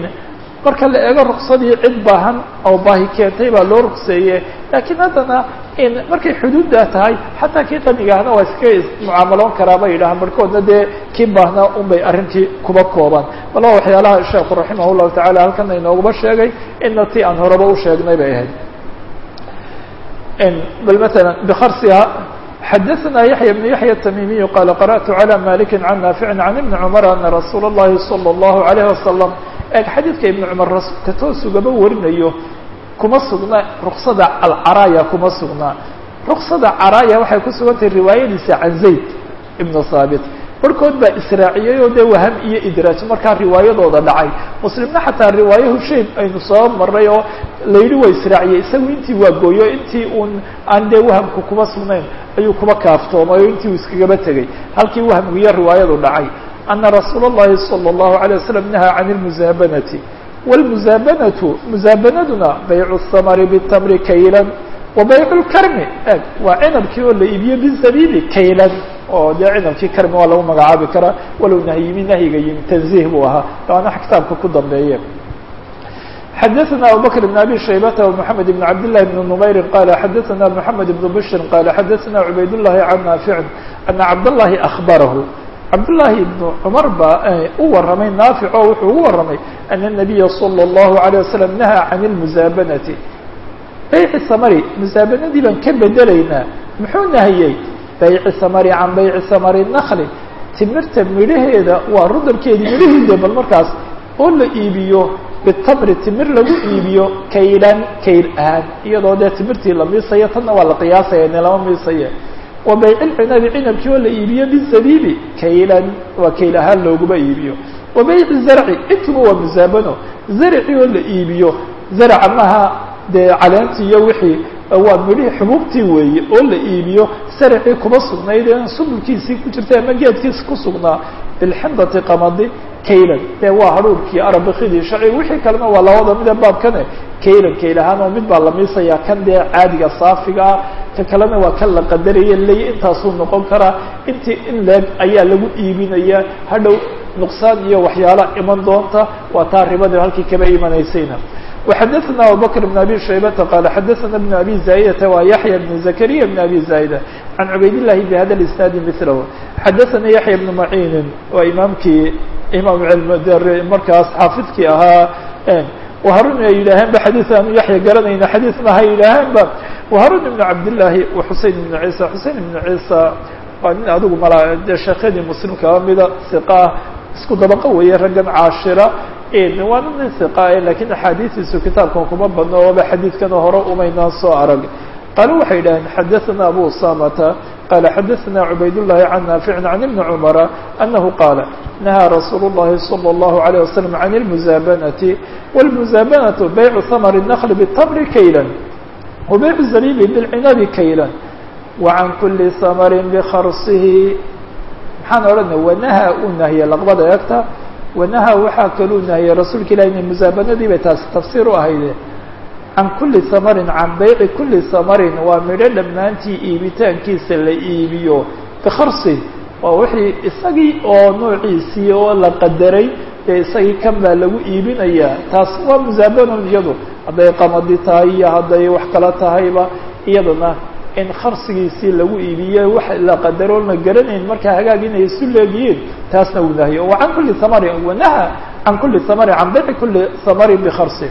marka la eego ruksadii cid baahan oo baahi keentay baa loo rugseeye laakiin haddana in markay xuduuddaa tahay xataa kii qanigaahna waa iska mucaamaloon karaa bay yidhahaan barhkoodna dee kii baahnaa un bay arrinkii kuba koobaan bal waa waxyaalaha sheekhu raximah llahu tacala halkana inooguba sheegay ina ti aan horeba u sheegnay bay ahayd bal mثلا بkrsiha xadaثna yaحyى بن yaحyى التmimiي qال قرأت عlى مالك عن نافع عن iبن cمر أنa رasuul الlahi صلى الlaه عليه وسلم eg xadiidka iبن cmر rasuulka toosugaba warinayo kuma sugna ruksada alcaraya kuma sugnaa ruksada caraya waxay ku sugantahay riwaayadiisa can zayd ibn haabit barhkood baa israaciyey oo dee waham iyo idraaj markaa riwaayadooda dhacay muslimna xataa riwaaye hushayn aynu soo maray oo layidhi waa israaciyey isagu intii waa gooyo intii uun aan dee wahamku kuma sugnayn ayuu kuba kaaftoomay oo intii uu iskagaba tegey halkii wahamku iyo riwaayadu dhacay ana rasuula اllahi salى الlahu عalيه waslm nahaa can اlmusaabanati wاlmusaabanatu musaabanaduna baycu الsamri bالtamri kaylan wa baycu اlkarmi eg waa cinabkii oo la iibiyo bizabibi kaylan oo dee cinabkii karmi waa lagu magacaabi karaa walow nahyimi nahyiga yimi tanziih buu ahaa waana kitaabka ku dambeeye xadaثna abubakr بn abi shaybata ومحamed بn cabd لlahi بn نmayri qala xadaثna mحamed بn bshri qala xadaثna cubayd الlahi can naafici ana cabdالlahi أخbarahu cabdالlahi ibn cumar baa u waramay naafic oo wuxuu ugu waramay ana الnabiya slى الlahu عalيه waslم nahaa can اlmusaabanati bayci samari musaabanadii baan ka bedelaynaa muxuu nahiyey bayci samari can bayci samari nakli timirta midhaheeda waa rudabkeedii midhahiide bal markaas oo la iibiyo bitamri timir lagu iibiyo kaylan kayl ahaan iyadoo dee timirtii la miisayo tanna waa la qiyaasaya ne lama miisaye wa bayci lcinabi cinabkii oo la iibiyo bizabibi kaylan waa kayl ahaan looguma iibiyo wa bayci zarci intuba waa musaabano zarci oo la iibiyo zarca maha dee caleentii iyo wixii waa midhihii xubuubtii weeye oo la iibiyo sarcii kuma sugnayd ee subulkiisii ku jirtay ama geedkiisi ku sugnaa bilxindati qamadi kaylan dee waa hadhuurkii arabikidii shacir wixii kalena waa labada mida baabkane kaylan kayl ahaan oo mid baa la miisayaa kan dee caadiga saafiga ah ka kalena waa kan la qadaraya leeya intaasuu noqon karaa intii in leeg ayaa lagu iibinaya hadhow nuqsaan iyo waxyaala iman doonta waa taa ribada halkii kaba imanaysayna وxadثna abubكر بن abي شhaybةa qال xadثna بن abي زاaئdة wa yaحyى بن زكريا بن abي زاaئdة عan cubayd الlahi bhada الاسناad mثlh xadثna yaحyى بن معin waa imaamkii imaam markaas xaafidkii ahaa وharun ay yidhaaheen ba xadيث aanu yaحya garanayna xadيث maha yidhaaheen ba وharun بن cabdالlahi وxusein بن عيسى xusein بن عيسى waa nin adigu mal de sheekhyadii mslim kaba mida ثiqah isku dabaqo weeye raggan caashira waana nin iqa lakiin axaadiistiisu kitaabkan kuma badno ooba xadiidkana hore umaynaan soo arag qaalo waxay yidhaheen xadaثna abu usamata qala xadaثna cubayd الlahi can naaficin can ibni cumara anahu qaala nahaa rasuul الlahi salى الlahu عalيه waslm can اlmusaabanati wاlmusaabanatu baycu hamr الnkl bالtamri kaylan wa baycu zabibi bاlcinabi kaylan wa can kuli samri bkarsihi maxaan odhanay wanaha uu nahiye laqbada eegta wanaha waxaa kaluu nahiyey rasuulka ilahi inay musaabanadii bay taasi tafsiir u ahayde can kuli samarin can bayci kuli samarin waa midho dhammaantii iibitaankiisa la iibiyo bikarsi waa wixii isagii oo noociisii oo la qadaray dee isagii kan baa lagu iibinayaa taas waa musaabanon iyadu hadday qamadi tahay iyo hadday wax kala tahayba iyadana in karsigiisii lagu iibiye wax la qadaroon la garanayn markaa hagaag inay isu leegiyiin taasna uu nahiyo wa can kuli samarin wanaha can kuli samarin can bayci kuli samarin bikarsi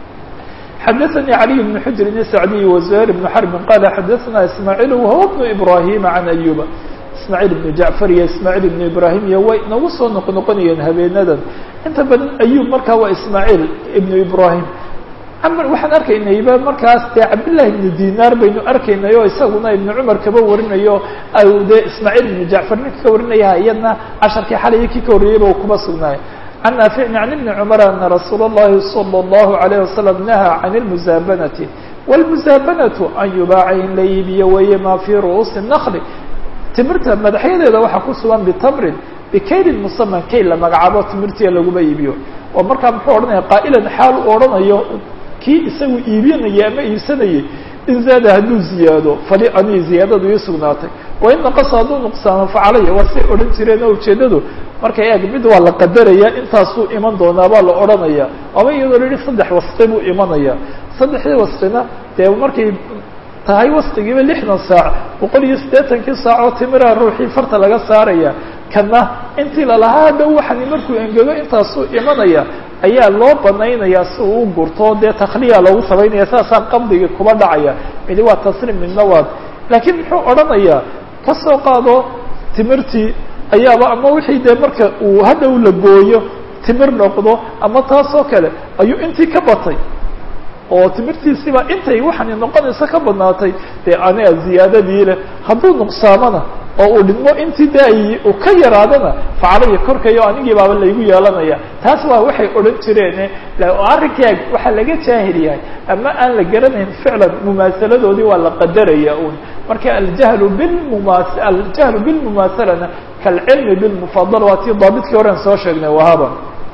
xadaثnي عlي بن xujr sacdiy وزهير بن xرب qala xadaثna ismاعيل وهو بن إbrahيم عن أyuba ismاعيل بن jعفر iyo ismاعيل بن ibrahim iyo way nagu soo noq noqonayeen habeenadan inta badan ayub markaa waa ismاعيل ibn ibrahim waxaan arkaynayba markaas dee cabdالlahi ibn dinar baynu arkaynay oo isaguna ibn cumar kaba warinayo dee ismاعيل ibn jعفar ninka ka warinaya iyadna casharkii xalay kii ka horreeyeyba u kuma sugnaay عن نافع عن ابن عمر أن رsuuل اللhi صلى الله عليه وسلم نهى عن المزاaبنة والمزاaبنة أن يubاaca in la iibiyo weeye ma في رؤuuسi النkل timirta madaxyadeeda waxaa ku sugan btmrin bkaylin msmn kayl la magacaabo timirtiya laguma iibiyo oo markaa muxuu odhanaya qaa'ilan xaal u odhanayo kii isagu iibinaya ama iibsanayay in zaada hadduu ziyaado fali anii ziyaadadu ii sugnaatay wain naqasa hadduu nuqsaamo facalaya waa say odhan jireen oo ujeedadu markay eeg mid waa la qadaraya intaasuu iman doonaa baa la odhanaya ama iyadoo la yihi saddex wasqi buu imanaya saddexdii wasqina dee markay tahay wasqigiiba lixdan saac boqol iyo siddeetankii saac oo timiraha ruuxii farta laga saaraya kana intii lalahaa hadhow waxani markuu engego intaasuu imanaya ayaa loo banaynayaa si uu u gurto dee takhliya loogu samaynaya saasaa qabdigii kuba dhacaya midi waa tasriim midna waad laakiin muxuu odhanayaa ka soo qaado timirtii ayaaba ama wixii dee marka uu hadhow la gooyo timir noqdo ama taasoo kale ayuu intii ka batay oo timirtiisiba intay waxaani noqonaysa ka badnaatay dee aniga ziyaadadii leh hadduu nuqsaamana oo uu dhidmo intii de ay uu ka yaraadana facalaya korkayo anigii baaba laygu yeelanaya taas waa waxay odhan jireen arrinkaa waxaa laga jaahil yahay ama aan la garanayn ficlan mumaasaladoodii waa la qadaraya un marka aljahlu bilmumas aljahlu bilmumaasalana kalcilmi bilmufadal waa tii daabidkii horean soo sheegnay wahaba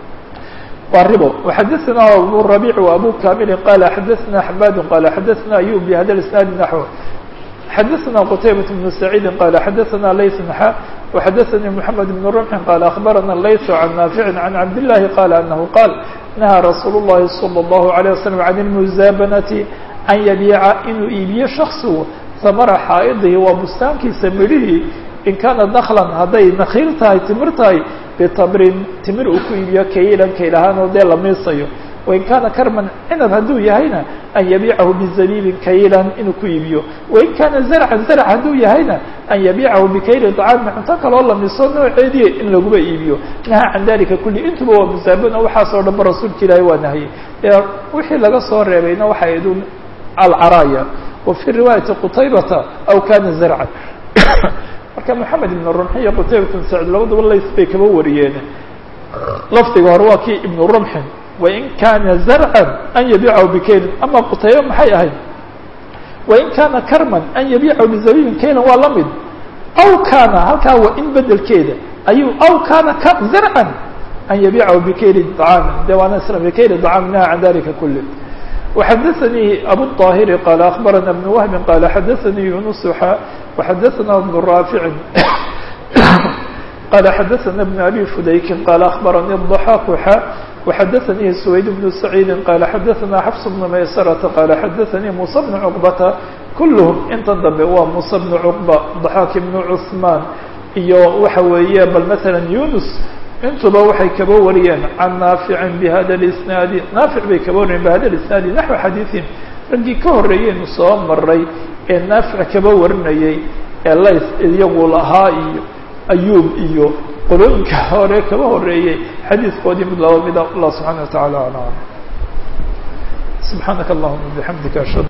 waa ribo وxadثna abu ربيع وabu kamili qala xadثna حmad qala xadثna ayub bhada isنaad naحو xadثna qتaybaة بن سعيid qala xadثna lays نxa وxadثnي محamed بن رمح qala أخbarana lays عan ناafiع عan cabd الlahi qala أnahu qاl نahى rasuul الlahi صلى الlaه عليه وsلم عan الmuزaabanati an yabiica inuu iibiyo شhaksigu samara xaa'idihi waa bustaankiisa midhihii in kaana daklan hadday nakiil tahay timir tahay bitamrin timir uu ku iibiyo kaylan kaylahaan oo dee la miisayo wain kaana karman cinab hadduu yahayna an yabiicahu bizabiibin kaylan inuu ku iibiyo wain kaana zarcan zarc hadduu yahayna an yabiicahu bikayli طacaamin cunto kaloo la miso nooceediya in laguba iibiyo naha can dalika kulli intuba waa musaabana waxaasoo dhanba rasuulka ilaahi waa nahiyey ee wixii laga soo reebayna waxay idun alcaraaya wa fii riwaayati qutaybata aw kana zarcan marka moxamed ibn rumxi iyo qutaybat bn sacid labaduba lays bay kaba wariyeen lafdiga hore waa kii ibnu rumxin wain kana zarcan an yabiicahu bikaylin ama qutayba maxay ahayd wain kana karman an yabiicahu bizabiibin kaylan waa la mid aw kana halkaa waa in bedelkeeda ayuu aw kana zarcan an yabiicahu bikayli طacaamin de waana isla bikayli طacaamin naha can dalika kuli وxadثnي أbو الطاhر qال أخبرنا بن وهب qال xadثnي يuنس وxadثna بن رافع qال xadثna بن أbي فdayk qال أخبرني الضحاk وxadثnي سويد بن سعيد qال xadثna xفص بن مyسرة qال xadثnي موسى بن cقبة كلهم inta dambe waa موسى بن cقبة ضحاk بن عثمان iyo waxa weeye bal mثلا يuنس intuba waxay kaba wariyeen can naaficin bihada اisnaadi naafic bay kaba wariyeen bihada isnaadi naxو xadiiثin raggii ka horeeyeynu soo maray ee naafic kaba warinayay ee lays iyagu lahaa iyo ayuub iyo qolooyinka hore kaba horeeyey xadiiskoodii mid laba mida allah subحaana وataعalى aعlam subحaanaka اllahuma bحamdika ashhadu